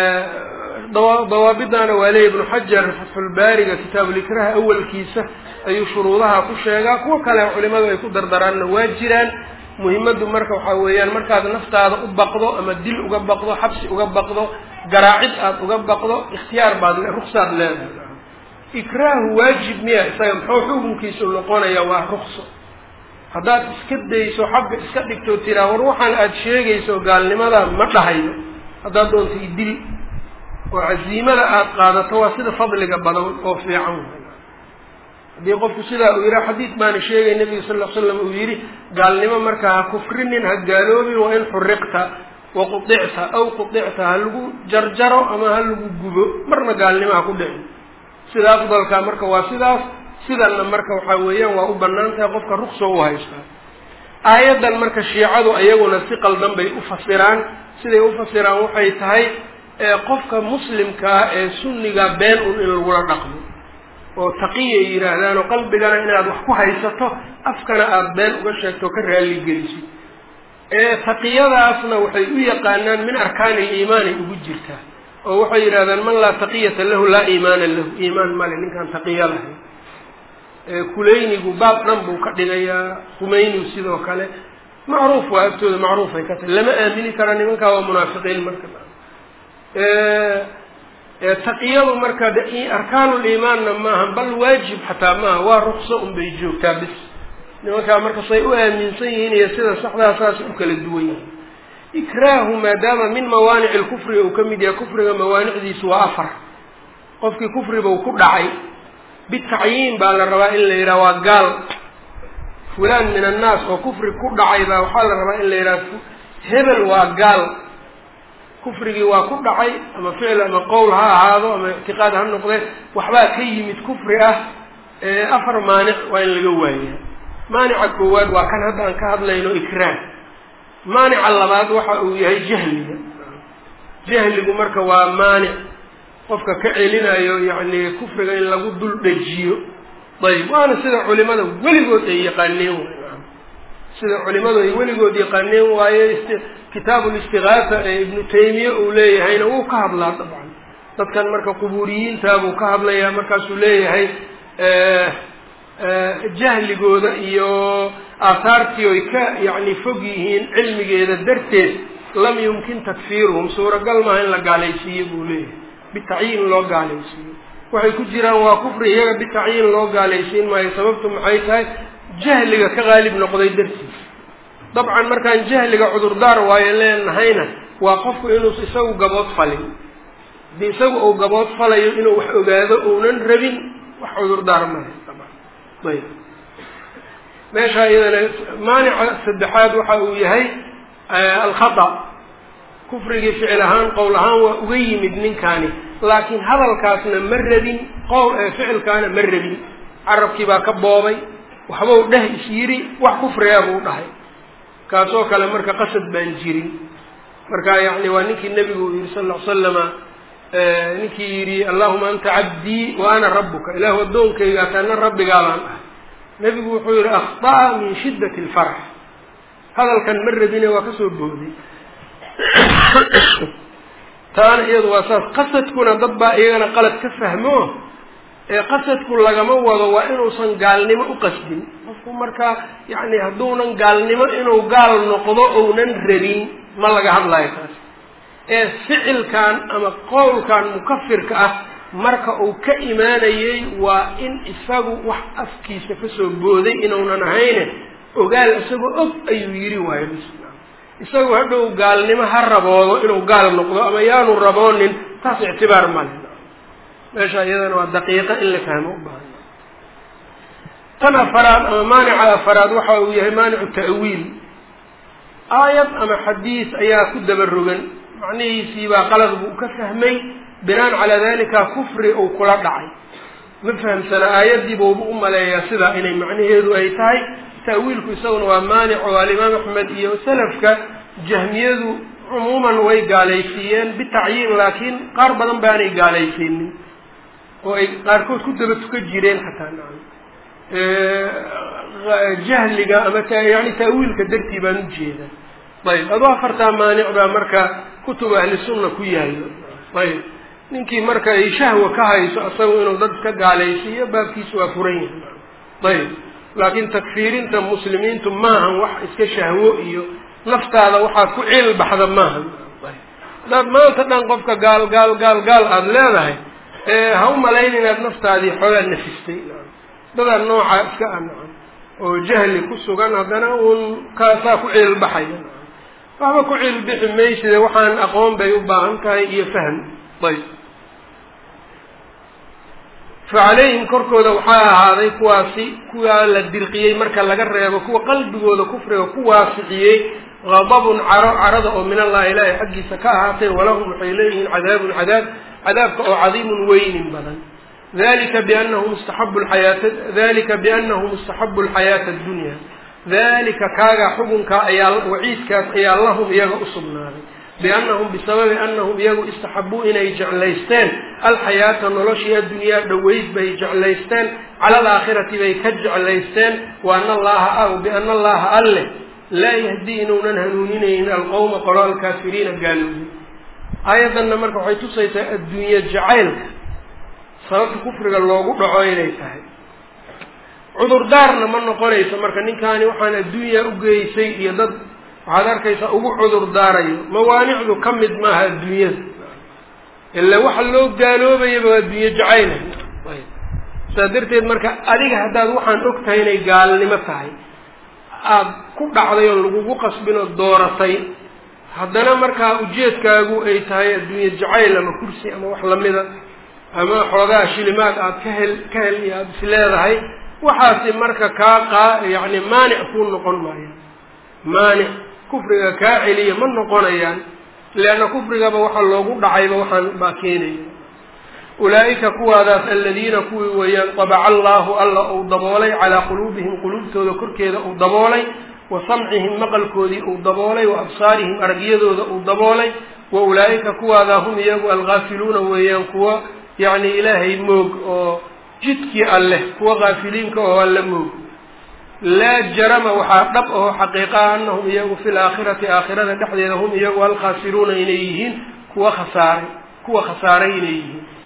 dawaabidana waa leeya ibnu xajar fatxulbaariga kitaabulikraah awalkiisa ayuu shuruudaha ku sheegaa kuwo kale culimadu ay ku dardaraanna waa jiraan muhimaddu marka waxaa weeyaan markaad naftaada u baqdo ama dil uga baqdo xabsi uga baqdo garaacid aada uga baqdo ikhtiyaar baad ruksaad leedahay ikraahu waajib miya isaga muxuu xukunkiisu noqonaya waa rukso haddaad iska dayso xagga iska dhigto tiraa war waxaan aada sheegayso gaalnimada ma dhahayo haddaad doonto idil oo caziimada aada qaadato waa sida fadliga badan oo fiican haddii qofku sidaa uu yihaa xadiid baana sheegay nabiga sal l slam uu yidhi gaalnimo marka ha kufrinin ha gaaloobin waa in xuriqta wa quicta aw quicta ha lagu jarjaro ama ha lagu gubo marna gaalnimo ha ku dhicin sida afdalka marka waa sidaas sidanna marka waxaa weeyaan waa u banaan tahay qofka rukso u haystaa aayaddan marka shiicadu iyaguna si qaldan bay u fasiraan siday u fasiraan waxay tahay qofka muslimkaa ee sunniga been un in lagula dhaqmo oo taqiyay yidhaahdaan oo qalbigana inaad wax ku haysato afkana aada been uga sheegto o ka raalligelisid taqiyadaasna waxay u yaqaanaan min arkaani liimaanay ugu jirtaa oo waxay yidhahdaan man laa taqiyata lahu laa iimaana lahu iimaan male ninkaan taqiya lahayn kulaynigu baab dhan buu ka dhigayaa kumaynigu sidoo kale macruuf waa agtooda macruufay ka tahay lama aamini kara nimankaa waa munaafiqiin marka taqiyadu marka arkaanuliimaanna maaha bal waajib xataa maaha waa rukso un bay joogtaa bis nimankaa marka say u aaminsan yihiin iyo sida saxdaa saasay u kala duwan yihiin ikraahu maadaama min mawaanici lkufri uu ka mid yahay kufriga mawaanicdiisu waa afar qofkii kufribau ku dhacay bitacyiin baa la rabaa in la yidhaha waa gaal fulaan min annaas oo kufri ku dhacay baa waxaa la rabaa in la yidhaha hebel waa gaal kufrigii waa ku dhacay ama ficil ama qowl ha ahaado ama ictiqaad ha noqdee waxbaa ka yimid kufri ah afar maanic waa in laga waaya maanica koowaad waa kan hadda aan ka hadlayno ikraah maanica labaad waxa uu yahay jahliga jahligu marka waa maanic qofka ka celinayo yacni kufriga in lagu dul dhejiyo ayb waana sida culimada weligood ay yaqaaneen sida culimadu ay weligood yaqaaneen waaye kitaabu listigaasa ee ibnu taymiya uu leeyahayna wuu ka hadlaa dabcan dadkan marka qubuuriyiinta buu ka hadlayaa markaasuu leeyahay jahligooda iyo aahaartii oy ka yacni fog yihiin cilmigeeda darteed lam yumkin takfiiruhum suuragal maaha in la gaalaysiiyo buu leeyahay bitacyiin loo gaalaysiiyo waxay ku jiraan waa kufri iyaga bitacyiin loo gaalaysiin maayo sababtu maxay tahay jahliga ka qaalib noqday dartiis dabcan markaan jahliga cudurdaar waayo leenahayna waa qofku inuusa isagu gabood falin haddii isagu uu gabood falayo inuu wax ogaado uunan rabin wax cudurdaar male ayb meesha iyadana maanica saddexaad waxa uu yahay alkhata kufrigii ficil ahaan qowl ahaan waa uga yimid ninkaani laakiin hadalkaasna ma rabin qowl ficilkaana ma rabin carabkii baa ka boobay waxbau dheh is yidhi wax kufrigaa buu dhahay kaasoo kale marka qasad baan jirin marka yani waa ninkii nebigu uu yihi sal ll ly slama ninkii yidhi allahuma anta cabdii wa ana rabuka ilaahu addoonkayga ataana rabbigaa baan dhahay nebigu wuxuu yihi akhطa'a min shidat اlfarx hadalkan ma rabine waa kasoo booday taana iyadu waa saas qasadkuna dad baa iyagana qalad ka fahmo ee qasadku lagama wado waa inuusan gaalnimo u qasdin qofku markaa yani hadduunan gaalnimo inuu gaal noqdo ounan rabin ma laga hadlayo taas ee ficilkan ama qowlkan mukafirka ah marka uu ka imaanayey waa in isagu wax afkiisa kasoo booday inuunan ahayne ogaal isagoo og ayuu yidhi waayo isagu hadhow gaalnimo ha raboodo inuu gaal noqdo ama yaanu raboonin taas ictibaar male meesha iyadana waa daqiiqa in la fahmo u baahan tan afaraad ama maanica afaraad waxa uu yahay maanicu ta'wiil aayad ama xadiis ayaa ku daba rogan macnihiisii baa qalad buu ka fahmay binaan calaa dalika kufri uu kula dhacay ma fahamsana aayadii buuba u maleeyaa sidaa inay macnaheedu ay tahay ta'wiilku isaguna waa maanic oo alimaam axmed iyo salafka jahmiyadu cumuuman way gaalaysiiyeen bitacyiin laakiin qaar badan baanay gaalaysiinin oo ay qaarkood ku daba tukan jireen xataa nacam jahliga ama yani ta'wiilka dartii baan ujeeda ayb adu afartaa maanic baa marka kutub ahli sunna ku yaallo ayb ninkii marka ay shahwa ka hayso isagu inuu dad ka gaalaysiiyo baabkiisu waa furan yahay ayb laakiin takfiirinta muslimiintu maahan wax iska shahwo iyo naftaada waxaa ku ciil baxda maahan hadaad maanta dhan qofka gaal gaal gaal gaal aada leedahay ha u malayn inaad naftaadii xoogaa nafistay dadaa nooca iska ah nacan oo jahli ku sugan haddana uun kaasaa ku ciil baxaya waxba ku ciil bixi mayside waxaan aqoon bay u baahan tahay iyo fahm ayb facalayhim korkooda waxaa ahaaday kuwaasi kuwaa la dirqiyey marka laga reebo kuwa qalbigooda kufriga ku waasiciyey gadabun caro carada oo min allahi ilaahay xaggiisa ka ahaatay walahum waxay leeyihiin cadaabun cadaab cadaabka oo cadiimun weynin badan dalika bianahu mustaxabu lxayaata dalika bianahu mustaxabu alxayaata addunya dalika kaagaa xukunkaa ayaa waciidkaas ayaa lahum iyaga usugnaaday biannahum bisababi annahum iyagu istaxabuu inay jeclaysteen alxayaata noloshii addunyaa dhoweyd bay jeclaysteen cala alaakhirati bay ka jeclaysteen wa ana allaha aw biana allaha alleh laa yahdii inuunan hanuuninaynin alqowma qolo alkaafiriina gaaloobi aayaddanna marka waxay tusaysaa adduunye jacaylka sababta kufriga loogu dhaco inay tahay cudurdaarna ma noqonayso marka ninkaani waxaan adduunya ugeysay iyo dad waxaad arkaysaa ugu cudur daarayo mawaanicdu ka mid maaha adduunyada ila waxa loo gaaloobayaba waa adduunye jacayla saa darteed marka adiga haddaad waxaan og tahay inay gaalnimo tahay aada ku dhacday oo lagugu qasbin oo dooratay haddana markaa ujeedkaagu ay tahay adduunye jacayl ama kursi ama wax lamida ama xoogaa shilimaad aad ka hel ka hel iyo aada is leedahay waxaasi marka kaa qaa yacni maanic kuu noqon maayaan maanic kufriga kaa celiya ma noqonayaan leanna kufrigaba waxa loogu dhacayba waxaan baa keenaya ulaa'ika kuwaadaas aladiina kuwii weeyaan tabaca allaahu alla uu daboolay calaa quluubihim quluubtooda korkeeda uu daboolay wa samcihim maqalkoodii uu daboolay wa absaarihim aragyadooda uu daboolay wa ulaa'ika kuwaadaa hum iyagu alghaafiluuna weeyaan kuwa yacni ilaahay moog oo jidkii alleh kuwa haafiliinka oo alla moog laa jarama waxaa dhab aho xaqiiqaa anahum iyagu fi laakhirati aakhirada dhexdeeda hum iyagu alkhaasiruuna inay yihiin kuwa khasaaray kuwa khasaaray inay yihiin